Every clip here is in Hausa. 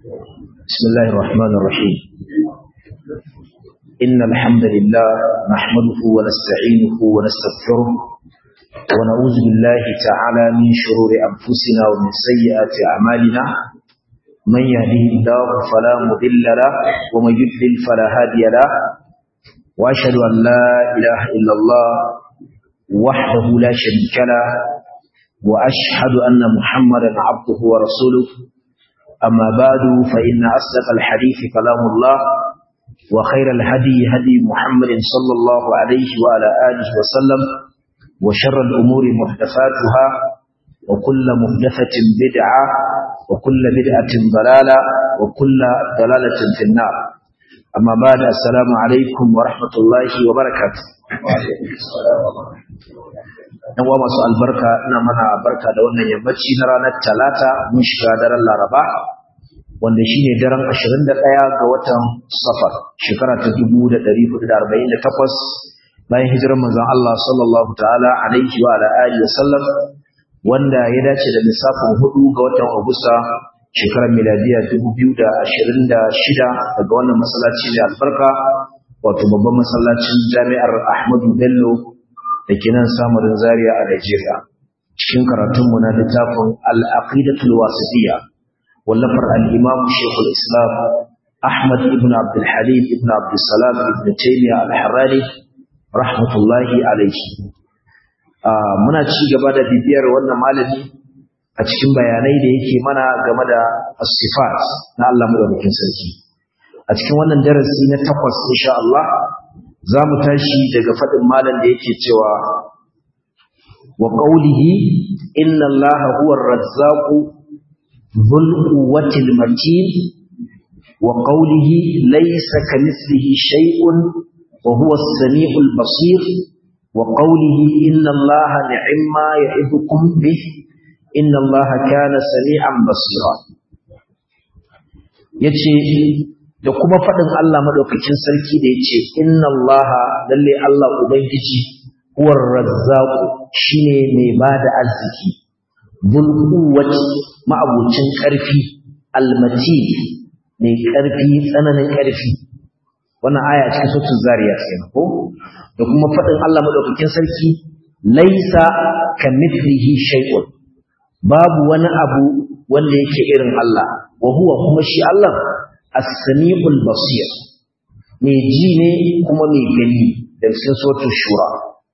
بسم الله الرحمن الرحيم إن الحمد لله نحمده ونستعينه ونستغفره ونعوذ بالله تعالى من شرور أنفسنا ومن سيئات أعمالنا من يهده الله فلا مضل له ومن يضلل فلا هادي له وأشهد أن لا إله إلا الله وحده لا شريك له وأشهد أن محمدا عبده ورسوله أما بعد فإن أصدق الحديث كلام الله وخير الهدي هدي محمد صلى الله عليه وعلى آله وسلم وشر الأمور محدثاتها وكل محدثة بدعة وكل بدعة ضلالة وكل ضلالة في النار أما بعد السلام عليكم ورحمة الله وبركاته yan uwa masu albarka ina mana barka da wannan yammaci na ranar talata mun shiga daren laraba wanda shine daren 21 ga watan safar shekara ta 1448 bayan hijirar manzon Allah sallallahu ta'ala alaihi wa ala alihi wa sallam wanda ya dace da lissafin 4 ga watan Agusta shekarar miladiya 2026 daga wannan masallaci mai albarka wato babban masallacin jami'ar Ahmadu Bello da ke nan samarin Zaria a Najeriya cikin karatunmu na littafin al-aqidatul wasitiyya wallafar al-imam Sheikhul Islam Ahmad ibn Abdul Halim ibn Abdul Salam ibn Taymiyyah al-Harrani rahmatullahi alayhi muna ci gaba da bibiyar wannan malami a cikin bayanai da yake mana game da as-sifat na Allah madaukakin sarki a cikin wannan darasi na takwas insha Allah za mu tashi daga faɗin malam da yake cewa wa qawlihi inna allaha huwa ar-razzaqu dhul quwwati al-matin wa qawlihi laysa kamithlihi shay'un wa huwa as-sami'u al-basir wa qawlihi inna allaha ni'ma ya'idukum bih inna allaha kana sami'an basira yace da kuma faɗin Allah maɗaukakin sarki da ya ce, Inna Allah lalle Allah Ubangiji, huwar razzaku shi ne mai ba da arziki, bulkuwaci ma'abucin ƙarfi, almati mai ƙarfi, tsananin ƙarfi. Wannan aya cikin sautin zariya ce ko? Da kuma faɗin Allah maɗaukakin sarki, laisa ka mithlihi shay'un babu wani abu wanda yake irin Allah, wa huwa kuma shi Allah as-sami'ul basir mai ji ne kuma mai gani da cikin suratul shura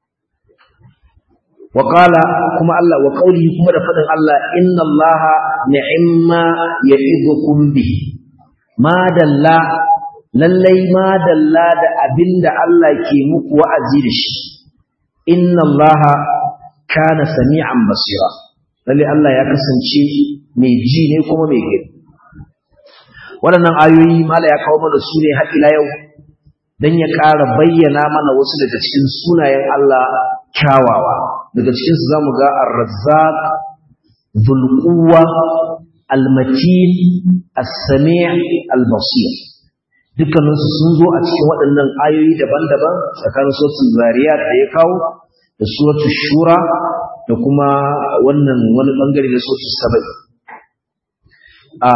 wa qala kuma Allah wa qawli kuma da fadin Allah inna Allah ni'ma ya'idukum bi ma dalla lallai ma dalla da abinda Allah ke muku wa'azi da shi inna Allah kana sami'an basira lallai Allah ya kasance mai ji ne kuma mai gani waɗannan ayoyi mala ya kawo mana su ne har ila yau don ya ƙara bayyana mana wasu daga cikin sunayen Allah kyawawa daga cikin su zamu ga ar-razzaq dhul al-matin as-sami' al-basir dukkanin su sun zo a cikin waɗannan ayoyi daban-daban tsakanin suratul zariyat da ya kawo da suratul shura da kuma wannan wani bangare da suratul sabai a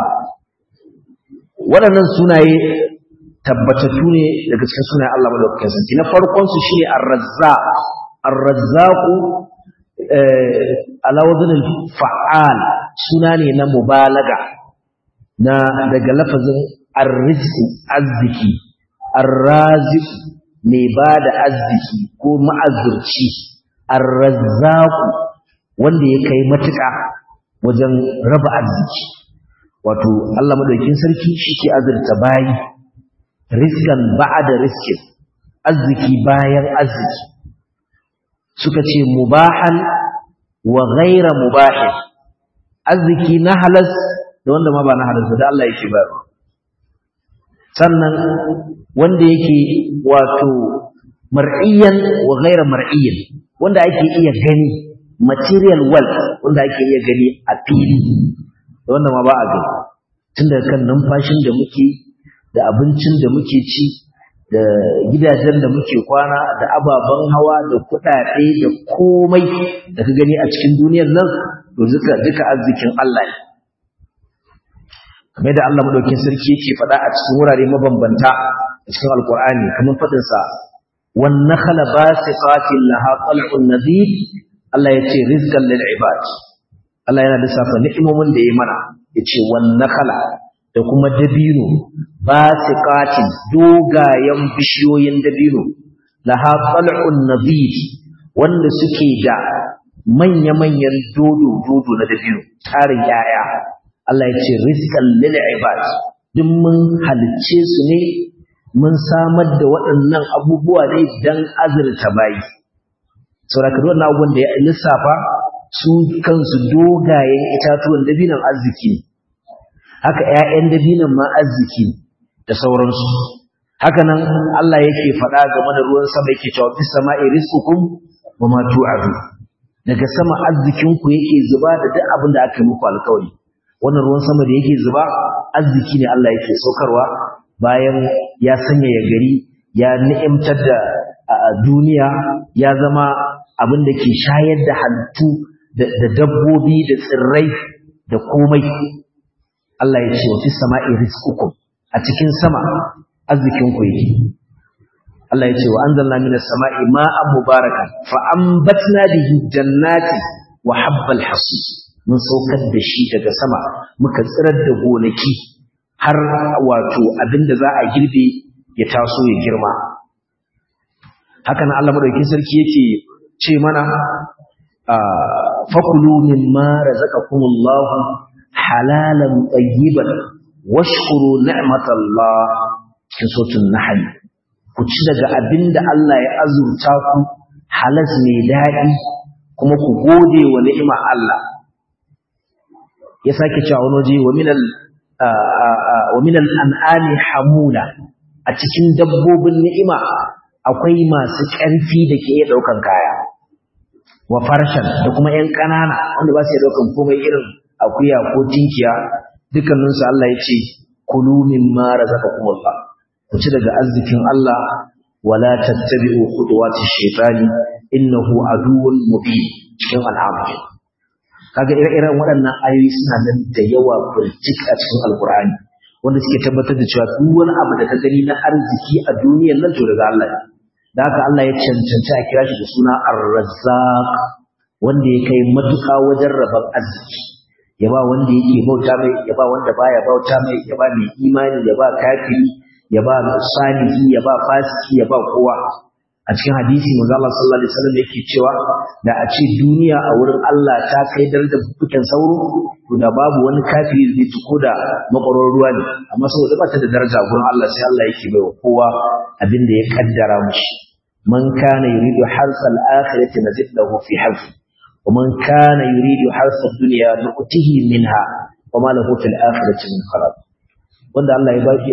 waɗannan sunaye tabbatattu ne daga cikin sunayen Allah madaukakin sarki na farkon su shine ar-razzaq ar-razzaq ala wazn al-fa'al suna ne na mubalaga na daga lafazin ar-rizq azziki ar-raziq mai bada azziki ko ma'azzurci ar-razzaq wanda ya kai matuƙa wajen raba arziki wato Allah madaukakin sarki shike azurta bayi rizqan ba'da rizqin arziki bayan arziki suka ce mubahan wa ghaira mubahin arziki na halas da wanda ma ba na halas da Allah yake bayarwa sannan wanda yake wato mar'iyan wa ghaira mar'iyan wanda ake iya gani material wealth wanda ake iya gani a fili da wanda ma ba a gani tun daga kan numfashin da muke da abincin da muke ci da gidajen da muke kwana da ababen hawa da kuɗaɗe da komai da ka gani a cikin duniyar nan to duka duka arzikin Allah ne kamar da Allah madaukakin sarki yake faɗa a cikin wurare mabambanta a cikin alkur'ani kamar faɗin sa wan nakhla basiqatin laha tal'un nadid Allah yace rizqan lil ibad Allah yana lissafa ni'imomin da ya mana yace wan nakhla da kuma dabino basiqatin dogayen bishiyoyin dabino laha tal'un nadid wanda suke da manya-manyan dodo-dodo na dabino tarin yaya Allah ya ce rizqan lil ibad duk mun halicce su ne mun samar da waɗannan abubuwa ne dan azurta bayi saboda wannan abubuwan da ya lissafa su kansu dogayen itatuwan dabinan arziki haka ƴaƴan dabinan ma arziki da sauransu haka nan Allah yake faɗa game da ruwan sama yake cewa fis sama'i rizqukum wa ma tu'adu daga sama arzikinku yake zuba da duk abin da aka yi muku alkawari wannan ruwan sama da yake zuba arziki ne Allah yake saukarwa bayan ya sanya ya gari ya ni'imtar da duniya ya zama abin da ke shayar da halittu da dabbobi da tsirrai da komai Allah ya ce wa fi sama'i rizqukum a cikin sama arzikinku yake Allah ya ce wa anzalna minas sama'i ma'an mubarakan fa ambatna bihi jannati wa habbal hasis mun saukar da shi daga sama muka tsirar da gonaki har wato abinda za a girbe ya taso ya girma haka nan Allah madaukakin sarki yake ce mana fakulu mimma razaqakumullahu halalan tayyiban washkuru ni'matallah cikin suratul nahl ku ci daga abinda Allah ya azurta ku halas mai daɗi kuma ku gode wa ni'ima Allah ya sake cewa wani waje wa minal wa minal an'ami hamula a cikin dabbobin ni'ima akwai masu ƙarfi da ke iya ɗaukan kaya wa farshan da kuma ƴan ƙanana wanda ba su iya ɗaukan komai irin akuya ko tinkiya dukkaninsu Allah ya ce kulu mimma razaqakumullah ku ci daga arzikin Allah wala tattabi'u khutuwati shaytani innahu aduwwun mubin cikin al'amari kaga ire-iren waɗannan ayoyi suna nan da yawa burjik a cikin alkur'ani wanda suke tabbatar da cewa duk wani abu da ka gani na arziki a duniyar nan to daga Allah ne da haka Allah ya cancanci a kira shi da suna ar-razzaq wanda ya kai matuƙa wajen rabon arziki ya ba wanda yake bauta mai ya ba wanda baya bauta mai ya ba mai imani ya ba kafiri ya ba salihi ya ba fasiki ya ba kowa a cikin hadisi manzo Allah sallallahu alaihi wasallam yake cewa da a ce duniya a wurin Allah ta kai darajar fukan sauro to da babu wani kafiri zai tuko da makwaron ruwa ne amma saboda ba ta da daraja gurin Allah sai Allah yake baiwa kowa abin da ya kaddara mushi man kana yuridu harsal akhirati nazid lahu fi harfi wa man kana yuridu harsal dunya nu'tihi minha wa ma lahu fil akhirati min khalaq wanda Allah ya baki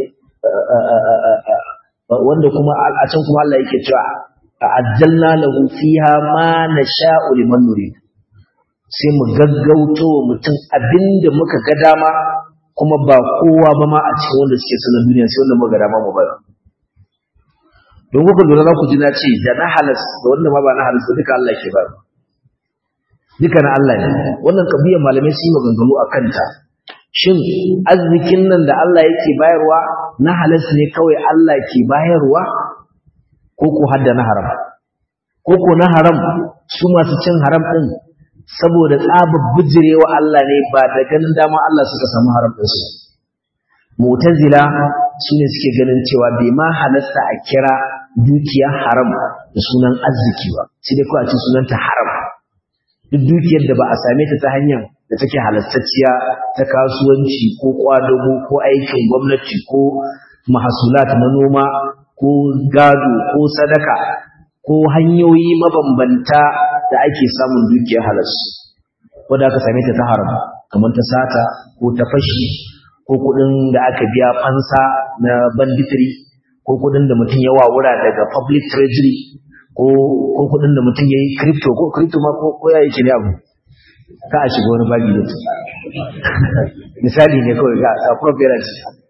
wanda kuma a can kuma Allah yake cewa ajjalna lahu fiha ma nasha'u liman nurid sai mu gaggauto wa mutum abinda muka ga dama kuma ba kowa ba ma a cikin wanda suke sanar duniya sai wanda muka ga dama mu ba don kuka lura za ku ji na ce da na halas da wanda ma ba na halas duka Allah ke ba duka na Allah ne wannan kabiyar malamai sun yi maganganu a kanta shin arzikin nan da Allah yake bayarwa na halas ne kawai Allah ke bayarwa ko ko hadda na haram ko ko na haram su masu cin haram din saboda tsabar bijirewa Allah ne ba da ganin dama Allah suka samu haram din su mu'tazila sune suke ganin cewa bai ma halasta a kira dukiya haram da sunan arziki ba sai dai ko a ce sunanta haram duk dukiyar da ba a same ta ta hanyar da take halastacciya ta kasuwanci ko kwadago ko aikin gwamnati ko mahasulat na noma ko gado ko sadaka ko hanyoyi mabambanta da ake samun dukiyar halas wadda aka same ta ta haram kamar ta sata ko ta fashi ko kudin da aka biya fansa na banditry ko kudin da mutum ya wawura daga public treasury ko ko kudin da mutum ya yi crypto ko crypto ma ko ko ya yi ne abu ka a shiga wani babi da su misali ne kawai ga a property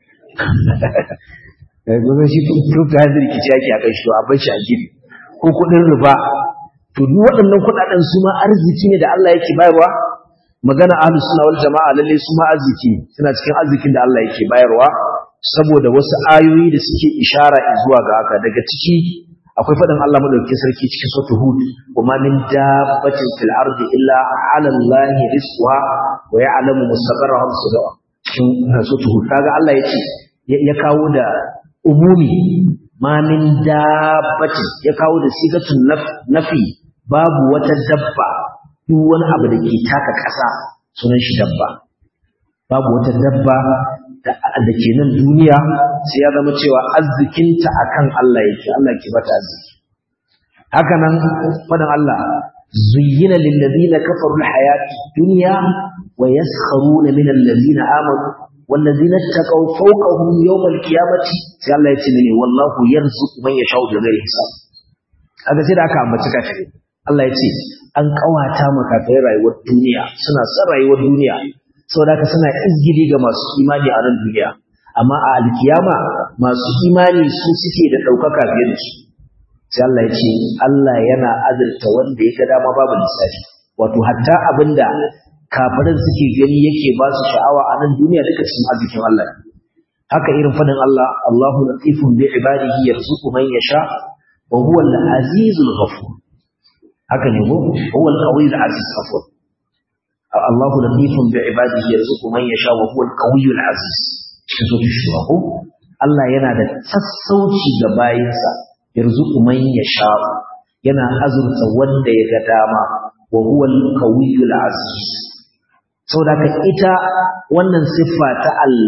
gudun shi crypto har rikici yake a kai shi to a bar shi a gidi ko kudin riba to duk waɗannan kuɗaɗen su ma arziki ne da Allah yake bayarwa magana ahlus sunna wal jama'a lalle su ma arziki suna cikin arzikin da Allah yake bayarwa saboda wasu ayoyi da suke ishara zuwa ga haka daga ciki akwai faɗin Allah madaukakin sarki cikin suratul hud kuma min dabbatin fil ardi illa 'ala allahi rizquha wa ya'lamu mustaqarraha wa sadaqa cikin suratul hud kaga Allah yace ya kawo da umumi ma min dabbatin ya kawo da sigatun nafi babu wata dabba duk wani abu da ke taka ƙasa sunan shi dabba babu wata dabba da ke nan duniya sai ya zama cewa arzikinta akan Allah yake Allah ke bata arziki haka nan fadan Allah zuyyina lil ladina kafaru al hayati dunya wa yaskharuna min alladhina amanu wal ladina taqaw fawqahum yawm al qiyamati sai Allah ya ce ne wallahu yarzuqu man yasha'u bi ghairi hisab kaga sai da aka ambaci kafiri Allah ya ce an kawata maka rayuwar duniya suna son rayuwar duniya saboda haka suna izgili ga masu imani a nan duniya amma a alkiyama masu imani su suke da ɗaukaka fiye da su sai Allah ya ce Allah yana azurta wanda ya ga dama babu lissafi wato hatta abinda kafirin suke gani yake ba su sha'awa a nan duniya duka cikin arzikin Allah haka irin fadin Allah Allahu latifun bi ibadihi yarzuqu man yasha wa huwa al-azizul ghafur haka ne ko huwa al-qawiyul aziz ghafur Allahu latifun bi ibadihi yarzuqu man yasha wa huwa al-qawiyyul aziz cikin sura shura ko Allah yana da sassauci ga bayinsa yarzuqu man yasha yana azurta wanda ya ga dama wa huwa al-qawiyyul aziz saboda ka ita wannan siffa ta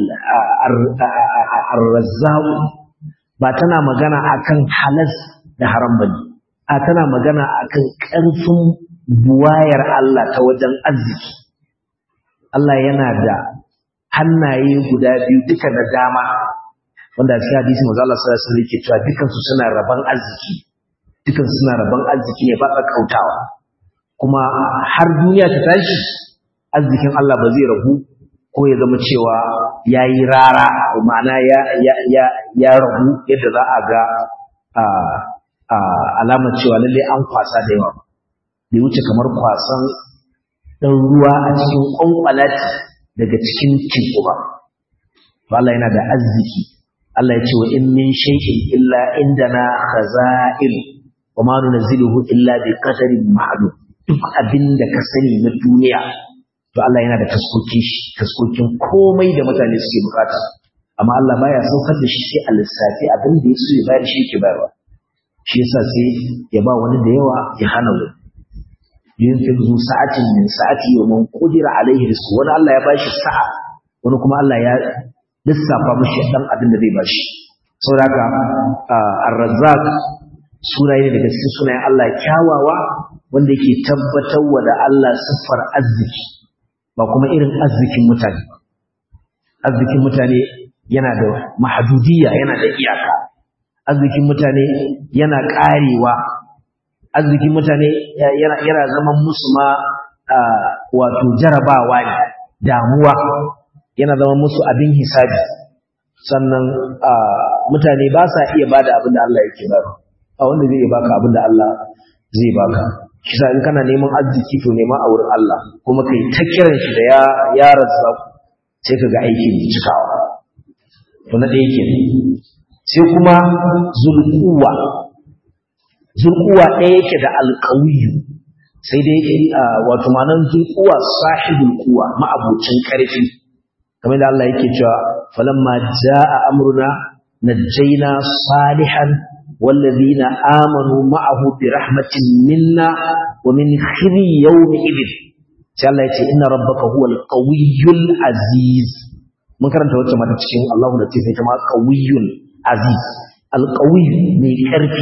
ar-razzaq ba tana magana akan halas da haram bane a tana magana akan ƙarfin buwayar Allah ta wajen arziki. Allah yana da hannaye guda biyu duka da dama wanda a cikin hadisi manzo Allah sallallahu alaihi wasallam yake cewa dukan su suna raban arziki dukan su suna raban arziki ne ba kautawa kuma har duniya ta tashi arzikin Allah ba zai rabu ko ya zama cewa yayi rara ma'ana ya ya ya ya rabu yadda za a ga a alamar cewa lalle an kwasa da yawa bai wuce kamar kwasan ɗan ruwa a cikin ƙwanƙwalati daga cikin teku ba. Allah yana da arziki. Allah ya ce wa in min shay'in illa indana khaza'il wa ma nunzilu illa bi qadarin ma'lum. Duk abin da ka sani na duniya to Allah yana da taskokin shi, taskokin komai da mutane suke bukata. Amma Allah baya saukar da shi sai a lissafi abin da ya so ya bayar shi yake bayarwa. Shi yasa sai ya ba wani da yawa ya hana wani. yunfiq zu sa'atin min sa'ati wa man qudira alaihi rizqu wani Allah ya bashi sa'a wani kuma Allah ya lissafa mishi dan abin da zai bashi saboda ar-razzaq sunaye ne daga cikin sunayen Allah kyawawa wanda yake tabbatarwa da Allah siffar arziki ba kuma irin arzikin mutane arzikin mutane yana da mahadudiyya yana da iyaka arzikin mutane yana karewa arzikin mutane yana zaman musu ma wato jarabawa ne damuwa yana zama musu abin hisabi sannan mutane ba sa iya bada abin da Allah yake ba a wanda zai iya baka abin da Allah zai baka kisa in kana neman arziki to nema a wurin Allah kuma kai ta kiran shi da ya ya razza sai kaga aikin cikawa to na ɗaya ke sai kuma zulquwa zulkuwa ɗaya yake da alƙawiyu sai dai wato manan zulkuwa sahibul kuwa ma'abucin ƙarfi kamar da Allah yake cewa falamma jaa amruna najjayna salihan wallazina amanu ma'ahu bi rahmatin minna wa min khizyi yawmi idin sai Allah yace inna rabbaka huwal qawiyyul aziz mun karanta wacce mata cikin Allahu latif ita ma qawiyyul aziz alqawiyyu mai ƙarfi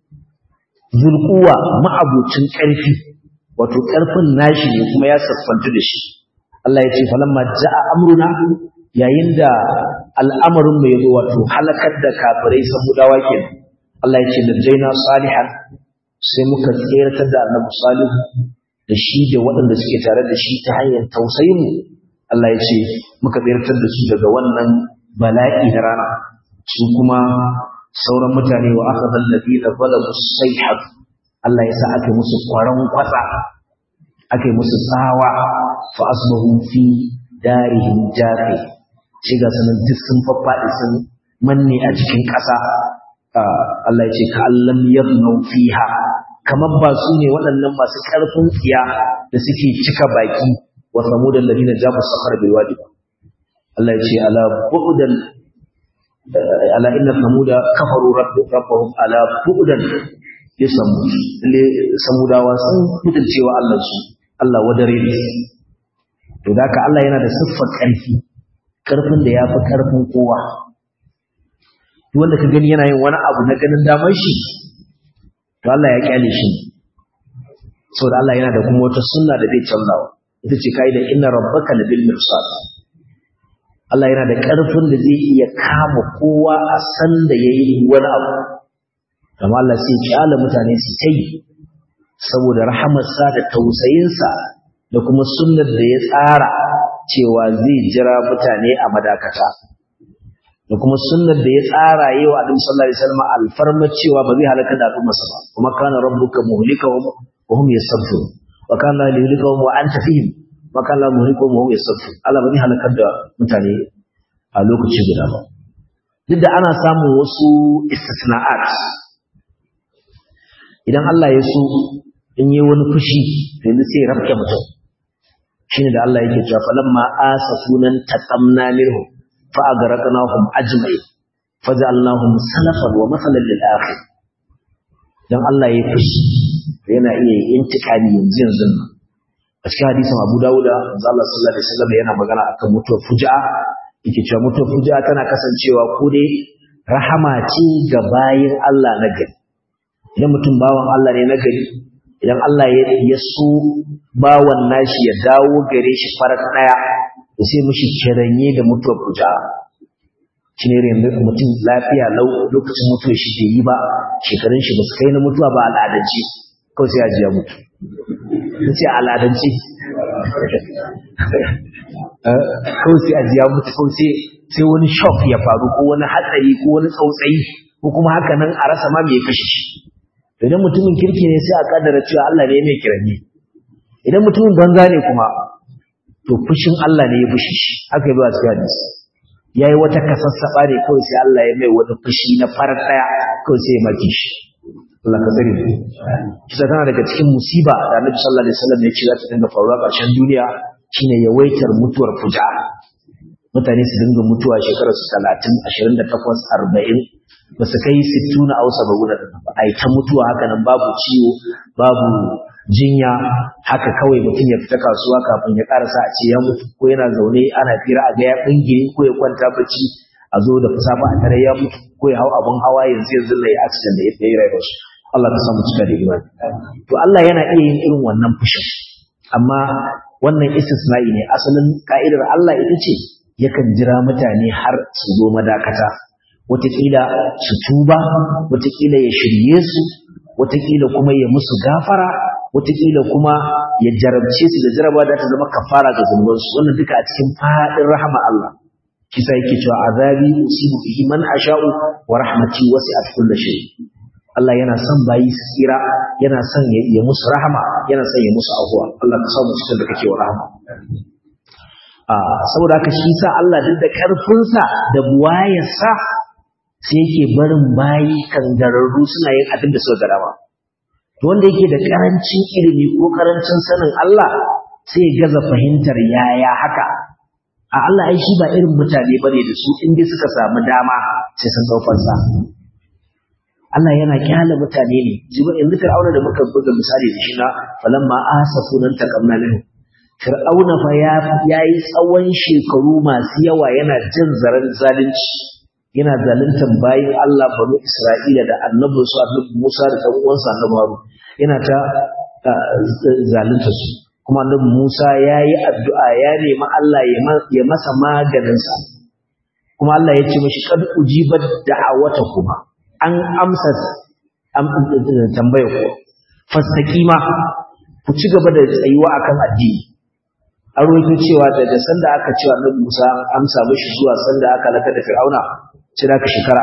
zulkuwa ma'abucin ƙarfi wato ƙarfin nashi ne kuma ya saffanta da shi Allah ya ce falamma ja'a amruna yayin da al'amarin mai zo wato halakar da kafirai samudawa ke Allah ya ce najjaina salihan sai muka tseratar da annabi salihu da shi da waɗanda suke tare da shi ta hanyar tausayin mu Allah ya ce muka tseratar da su daga wannan bala'i na rana su kuma sauran mutane wa aka zallabi da zalamu sayhat Allah ya sa aka musu kwaron kwatsa aka musu tsawa fa asbahu fi darihim jafi shi ga sanan duk sun faffaɗi sun manne a cikin ƙasa Allah ya ce ka allam yabnu fiha kamar ba su ne waɗannan masu ƙarfin tsiya da suke cika baki wa samudan ladina jabu sakhar bil wadi Allah ya ce ala bu'dan ala inna samuda kafaru rabbahum ala bu'dan li samud li samudawa sun mutuncewa Allah su Allah wadare ne to da ka Allah yana da siffar ƙarfi ƙarfin da yafi ƙarfin kowa duk wanda ka gani yana yin wani abu na ganin damar shi to Allah ya kyale shi saboda Allah yana da kuma wata sunna da zai canzawa ita ce kai da inna rabbaka labil mirsad Allah yana da ƙarfin da zai iya kama kowa a san da yayi wani abu amma Allah sai kyale mutane su tai saboda rahamarsa da tausayinsa da kuma sunnar da ya tsara cewa zai jira mutane a madakata da kuma sunnar da ya tsara yi wa Adam sallallahu alaihi wasallam alfarma cewa ba zai halaka da al'ummarsa ba kuma kana rabbuka muhlikahum wa hum yastaghfirun wa kana liyuhlikahum wa anta fihim wa kana muhlikahum wa hum yastaghfirun Allah ba zai halakar da mutane a lokaci guda ba duk da ana samun wasu istisna'at idan Allah ya so in yi wani fushi to yanzu sai ya rafke mutum shine da Allah yake cewa falamma asafunan taqamna minhum فأغرقناهم أجمعين فجعلناهم سلفا ومثلا للآخر dan Allah ya fushi yana iya intikami yanzu yanzu a cikin hadisin Abu Dawud manzo Allah sallallahu alaihi wasallam yana magana akan mutuwar fuja'a yake cewa mutuwar fuja'a tana kasancewa ko dai rahama ce ga bayin Allah na gari idan mutum bawan Allah ne na gari idan Allah ya so bawan nashi ya dawo gare shi farar daya da sai mushi kiranye da mutuwar kuja shi ne mutum lafiya lau lokacin mutuwar shi bai yi ba shekarun shi ba su kai na mutuwa ba al'adance kawai sai ya ji ya mutu na ce al'adance kawai sai ya ji ya mutu kawai sai wani shock ya faru ko wani hatsari ko wani tsautsayi ko kuma haka nan a rasa ma mai kashe shi idan mutumin kirki ne sai a kaddara cewa Allah ne mai kiranye idan mutumin banza ne kuma to fushin Allah ne ya fushi shi aka yi ba su hadisi yayi wata kasassaba ne kawai sai Allah ya mai wani fushi na farar daya kawai sai ya maki shi Allah ka tsare mu kisa tana daga cikin musiba da Annabi sallallahu alaihi wasallam ya ce za ta dinga faruwa ƙarshen duniya shine yawaitar mutuwar fuja mutane su dinga mutuwa shekarar su 30 28 40 ba su kai 60 na ausa ba guda ba ai ta mutuwa haka nan babu ciwo babu jinya haka kawai mutum ya fita kasuwa kafin ya karasa a ce ya mutu ko yana zaune ana fira a ga ya bingire ko ya kwanta bacci a zo da fusafa a tare ya mutu ko ya hau abun hawa yanzu yanzu lai accident da ya fi rayuwar shi Allah ka samu cika da imani to Allah yana iya yin irin wannan fushin amma wannan istisna'i ne asalin ka'idar Allah ita ce yakan jira mutane har su zo madakata wataƙila su tuba wataƙila ya shirye su wataƙila kuma ya musu gafara wataƙila kuma ya jarabce su da jaraba da ta zama kafara ga zunubansu wannan duka a cikin faɗin rahama Allah kisa yake cewa azabi usibu bihi man asha'u wa rahmati wasi'at kulli shay Allah yana son bayi su tsira yana son ya musu rahama yana son ya musu afuwa Allah ka samu cikin da kake wa rahama a saboda haka shi sa Allah duk da karfinsa da buwayarsa sai yake barin bayi kangararru suna yin abin da suka gada ba wanda yake da karancin ilimi ko karancin sanin Allah sai gaza fahimtar yaya haka a Allah ai shi ba irin mutane bane da su in dai suka samu dama sai sun daukar sa Allah yana kyale mutane ne jiba yanzu Fir'auna da muka buga misali da shi na falamma asafu nan takamna minhu Fir'auna fa ya yayi tsawon shekaru masu yawa yana jin zaran zalunci yana zaluntar bayin Allah banu Isra'ila da annabin su annabi Musa da dan uwansa annabi Harun yana ta zalunta su kuma annabi Musa yayi addu'a ya nemi Allah ya masa maganin sa kuma Allah ya ce mishi kad ujibat da'awata kuma an amsa tambayar ku fastaqima ku ci gaba da tsayuwa akan addini an rawaito cewa daga sanda aka cewa annabi Musa amsa mishi zuwa sanda aka laka da Fir'auna sai da ka shekara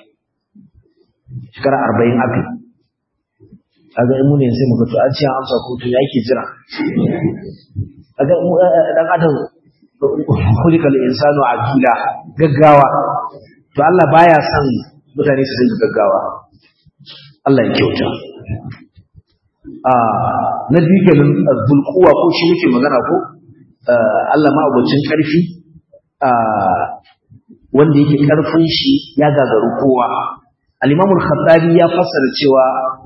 40 shekara 40 aka kaga in mun sai muka to an ce an amsa ko to yake jira kaga dan adam kulikal insanu ajila gaggawa to Allah baya son mutane su dinga gaggawa Allah ya kyauta a na biyu kenan zulquwa ko shi muke magana ko Allah ma abocin karfi a wanda yake karfin shi ya gagaru kowa al-Imam al-Khattabi ya fassara cewa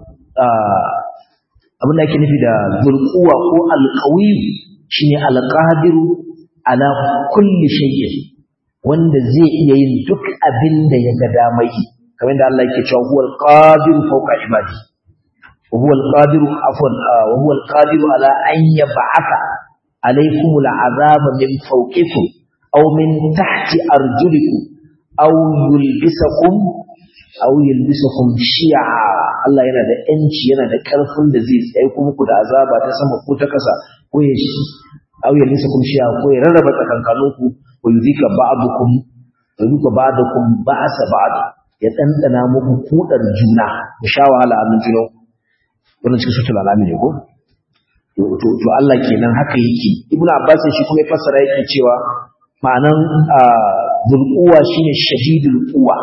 abin da ake nufi da zulquwa ko al-qawi shine al-qadiru ala kulli shay'in wanda zai iya yin duk abin da ya ga damai kamar da Allah yake cewa huwal qadiru fawqa ibadi wa huwal qadiru afwan wa huwal qadiru ala an yab'atha alaykum al'azaba min fawqikum aw min tahti arjulikum aw yulbisakum aw yulbisakum shi'a Allah yana da yanci yana da karfin da zai tsaye muku da azaba ta sama ko ta kasa ko ya shi aw yulbisakum shi'a ko ya rarraba tsakankaninku wa yuzika ba'dukum wa yuzika ba'dukum ba'sa ba'd ya dandana muku kudar juna ku sha wahala a juna wannan cikin sutul alami ne ko to to Allah kenan haka yake ibnu abbas shi kuma ya fassara yake cewa ma'anan zulquwa shine shadidul quwa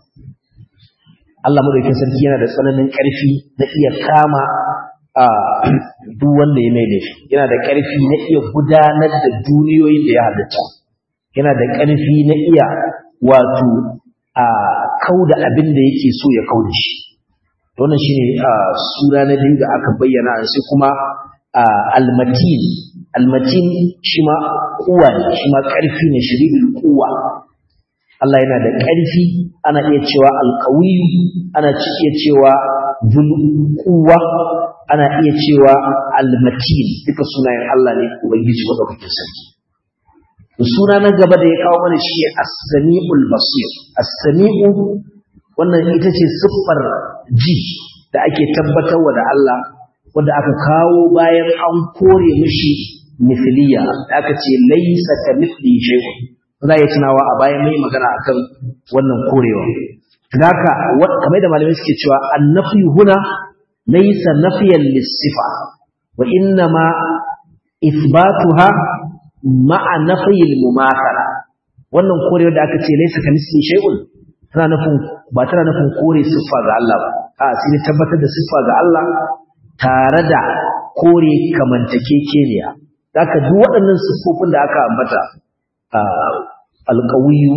Allah madaukakin sarki yana da tsananin karfi na iya kama duk wanda ya mai laifi yana da karfi na iya gudanar da duniyoyin da ya halitta yana da ƙarfi na iya wato a kauda abin da yake so ya kauda shi wannan shine sura na biyu da aka bayyana sai kuma almatin almatin shi ma kuwa ne shi ma ƙarfi ne shiridul kuwa Allah yana da ƙarfi ana iya cewa alƙawi ana iya cewa zulkuwa ana iya cewa almatin duka sunayen Allah ne ubangiji madaukakin sarki suna na gaba da ya kawo mana shi as-sami'ul basir as-sami'u wannan ita ce siffar ji da ake tabbatarwa da Allah wanda aka kawo bayan an kore mishi mithliya da aka ce laysa ka mithli shay'un za ya tunawa a bayan mai magana akan wannan korewa haka kamar da malamai suke cewa annafi huna laysa nafiyan lis-sifa wa inna ma ithbatuha ma'a nafiyil mumathala wannan korewar da aka ce laysa kamisli shay'un tana nufin ba tana nufin kore siffa ga Allah ba a sai tabbatar da siffa ga Allah tare da kore kamantakekeniya zaka duk waɗannan siffofin da aka ambata alqawiyyu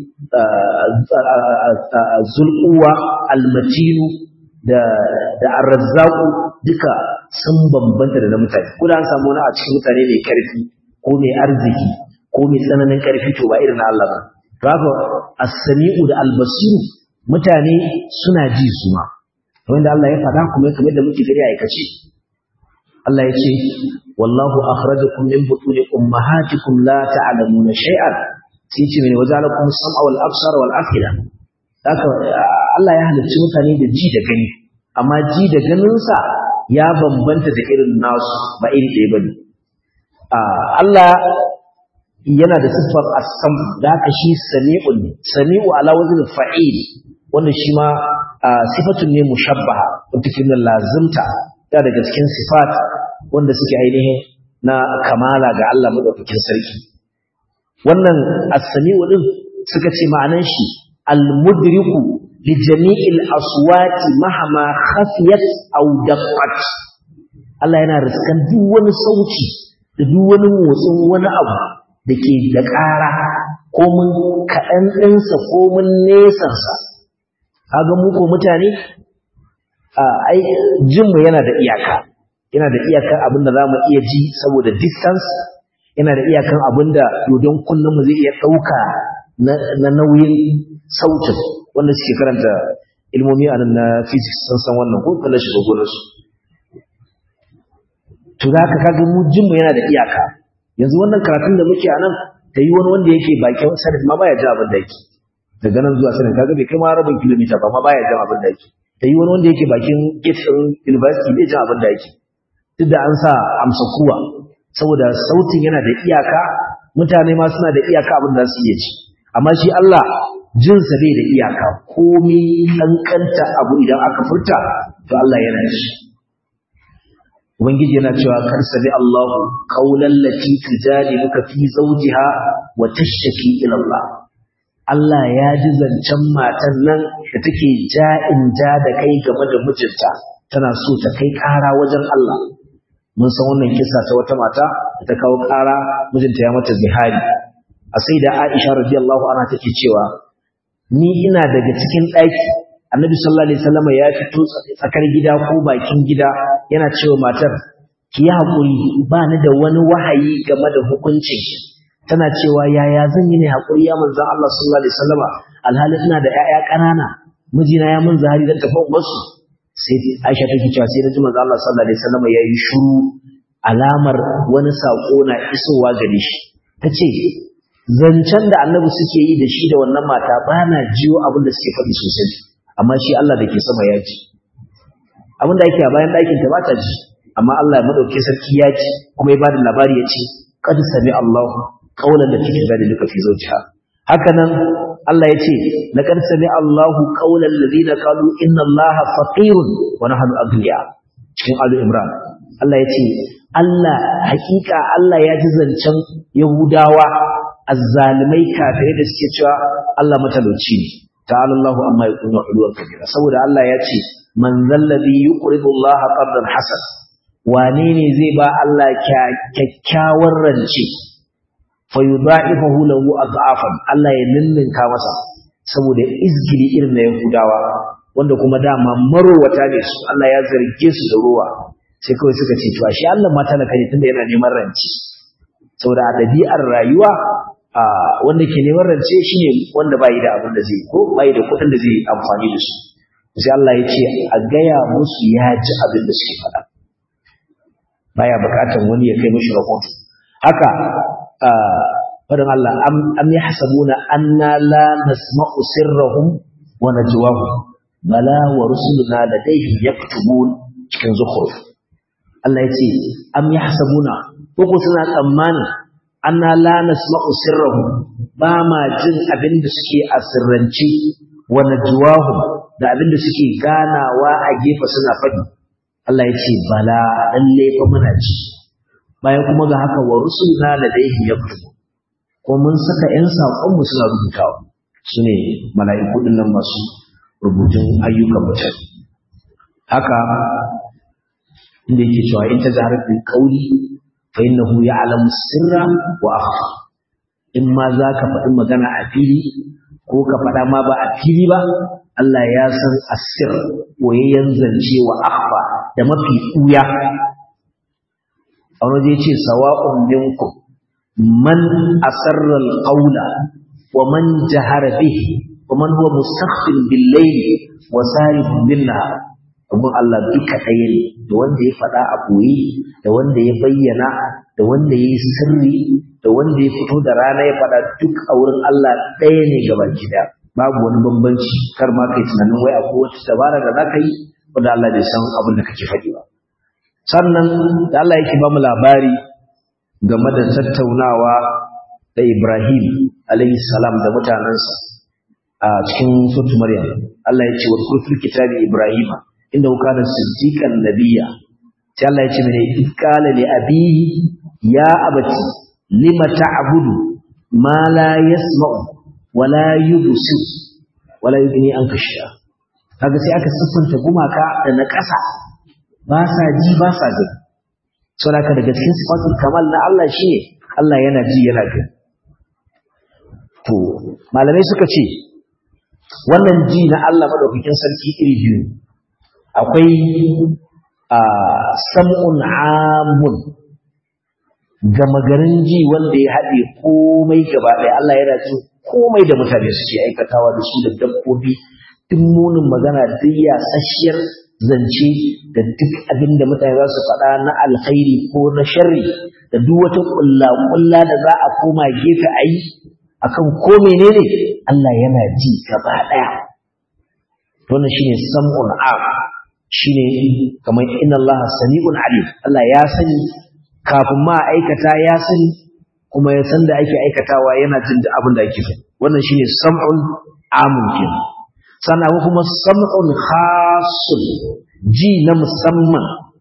zulquwa almatinu da da arrazzaqu duka sun bambanta da na mutane ko da an samu wani a cikin mutane mai karfi ko mai arziki ko mai tsananin ƙarfi to ba irin Allah ba to haka as-sami'u da al-basiru mutane suna ji su ma wanda Allah ya faɗa kuma kamar da muke gani a aikace Allah ya ce wallahu akhrajakum min butuni ummahatikum la ta'lamuna shay'an sai ce mene wajalakum sam'a wal absar wal afida haka Allah ya halicci mutane da ji da gani amma ji da ganinsa ya bambanta da irin nasu ba iri ɗaya bane Allah yana da siffar asam da haka shi sami'un ne sami'u ala wazin fa'il wannan shi ma sifatun ne mushabbaha wanda ke nuna lazimta da daga cikin sifat wanda suke ainihin na kamala ga Allah madaukakin sarki wannan as-sami'u din suka ce ma'anan shi al-mudriku li jami'il aswati mahama khafiyat aw daqqat Allah yana riskan duk wani sauti da duk wani motsin wani abu da ke da ƙara ko mun kaɗan ɗinsa ko mun nesansa kaga mu ko mutane ai jinmu yana da iyaka yana da iyakar abin da za mu iya ji saboda distance yana da iyakan abin da dodon kullum zai iya ɗauka na nauyin sautin wanda suke karanta ilmomi a nan na physics sun san wannan ko kallon shiga gonarsu to za ka kaga mu jinmu yana da iyaka yanzu wannan karatun da muke a nan ta yi wani wanda yake bakin sanin ma baya jin abin da yake daga nan zuwa sanin kaga bai kai ma rabin kilomita ba ma baya jin abin da yake ta yi wani wanda yake bakin gate ɗin university bai jin abin da yake duk da an sa amsa kuwa saboda sautin yana da iyaka mutane ma suna da iyaka abin da su iya ji amma shi Allah jinsa bai da iyaka komai kankanta abu idan aka furta to Allah yana ji ubangiji yana cewa kar sami Allahu qawlan lati tujadiluka fi zawjiha wa tashtaki ila Allah Allah ya ji zancen matan nan da take ja'in ja da kai game da mijinta tana so ta kai ƙara wajen Allah mun san wannan kisa ta wata mata da ta kawo ƙara mijinta ya mata zihari a sai da Aisha radiyallahu anha take cewa ni ina daga cikin ɗaki Annabi sallallahu alaihi wasallam ya fito tsakar gida ko bakin gida yana cewa matar ki yi hakuri ba ni da wani wahayi game da hukuncin tana cewa yaya zan yi ne hakuri ya manzon Allah sallallahu alaihi wasallam alhali ina da ƴaƴa ƙanana mijina ya mun zahari dan tafi wasu sai Aisha take cewa sai naji manzon Allah sallallahu alaihi wasallam yayi shiru alamar wani sako na isowa gare shi tace zancen da annabi suke yi da shi da wannan mata ba na jiyo abin da suke faɗi sosai amma shi Allah da ke sama ya ji abin da yake a bayan ɗakin ta ba ta ji amma Allah ya madauke sarki ya ji kuma ya bada labari ya ce qad sami Allah qawlan da take da duka fi zawjiha haka nan Allah ya ce laqad sami Allah qawlan ladina qalu inna Allah faqirun wa nahnu aghniya cikin Ali Imran Allah ya ce Allah hakika Allah ya ji zancen Yahudawa azzalimai kafirai da suke cewa Allah matalauci ne ta'ala Allahu amma yakunu uluwan kabira saboda Allah ya ce man zallazi yuqridu Allah qardan hasan wane ne zai ba Allah kyakkyawar rance fa yudha'ifahu lahu adhafan Allah ya ninninka masa saboda izgili irin na Yahudawa wanda kuma dama marowata ne su Allah ya zarge su da ruwa sai kawai suka ce to shi Allah ma talaka ne tunda yana neman ranci saboda a ɗabi'ar rayuwa wanda ke neman rance shine wanda bai da abin da zai ko bai da kuɗin da zai amfani da su sai Allah ya ce a gaya musu ya ji abin da suke faɗa baya buƙatar wani ya kai mishi rahoto haka faɗin Allah am yahsabuna anna la nasma'u sirrahum wa najwahum bala wa rusuluna ladayhim yaktubun cikin zukhruf Allah ya ce am yahsabuna ko suna tsammanin anna la nasma'u sirrahum ba ma jin abin da suke a sirrance wa najwahum da abin da suke ganawa a gefe suna faɗi Allah ya ce bala lalle fa muna ji bayan kuma ga haka wa rusulna ladayhim yaktubu ko mun saka ƴan saƙon mu suna rubutawa sune mala'iku din nan masu rubutun ayyukan mutum haka inda yake cewa in ta zahar bil qawli fa innahu ya'lamu sirra wa akhfa in ma za ka faɗi magana a fili ko ka faɗa ma ba a fili ba Allah ya san asir boyayyen zance wa akhfa da mafi ɓuya a wani ce sawa'un minkum man asarra al-qawla wa man jahara bihi wa man huwa mustakhfin bil-layli wa sarifun bin-nahar abun Allah duka ɗaya ne da wanda ya faɗa a ɓoye da wanda ya bayyana da wanda ya yi sirri da wanda ya fito da rana ya faɗa duk a wurin Allah ɗaya ne gaba gida babu wani bambanci kar ma kai tunanin wai akwai wata dabara da zaka yi wanda Allah bai san abin da kake faɗi ba sannan da Allah yake ba mu labari game da tattaunawa da Ibrahim alayhi salam da mutanensa a cikin sutu Maryam Allah ya ce wa kurfil kitabi Ibrahim inda kana siddiqan nabiyya sai Allah ya ce mene qala li abihi ya abati lima ta'budu ma la yasma'u wa la yubsir wa la yughni anka shay'a kaga sai aka siffanta gumaka da na ƙasa ba sa ji ba sa gani saboda daga cikin sifatul kamal na Allah shine Allah yana ji yana gani to malamai suka ce wannan ji na Allah madaukakin sarki iri biyu akwai a sam'un amun gama garin ji wanda ya haɗe komai gaba ɗaya Allah yana jin komai da mutane suke aikatawa da su da dabbobi duk munin magana duk yasasshiyar zance da duk abin da mutane za su faɗa na alkhairi ko na sharri da duk wata ƙulla-ƙulla da za a koma gefe a yi akan ko menene Allah yana ji gaba ɗaya wannan shine sam'un am shine kamar inna Allah sami'un alim Allah ya sani kafin ma aikata ya sani kuma ya san da ake aikatawa yana jin da abin da ake so wannan shine sam'un amun kenan sannan kuma sam'un khasun ji na musamman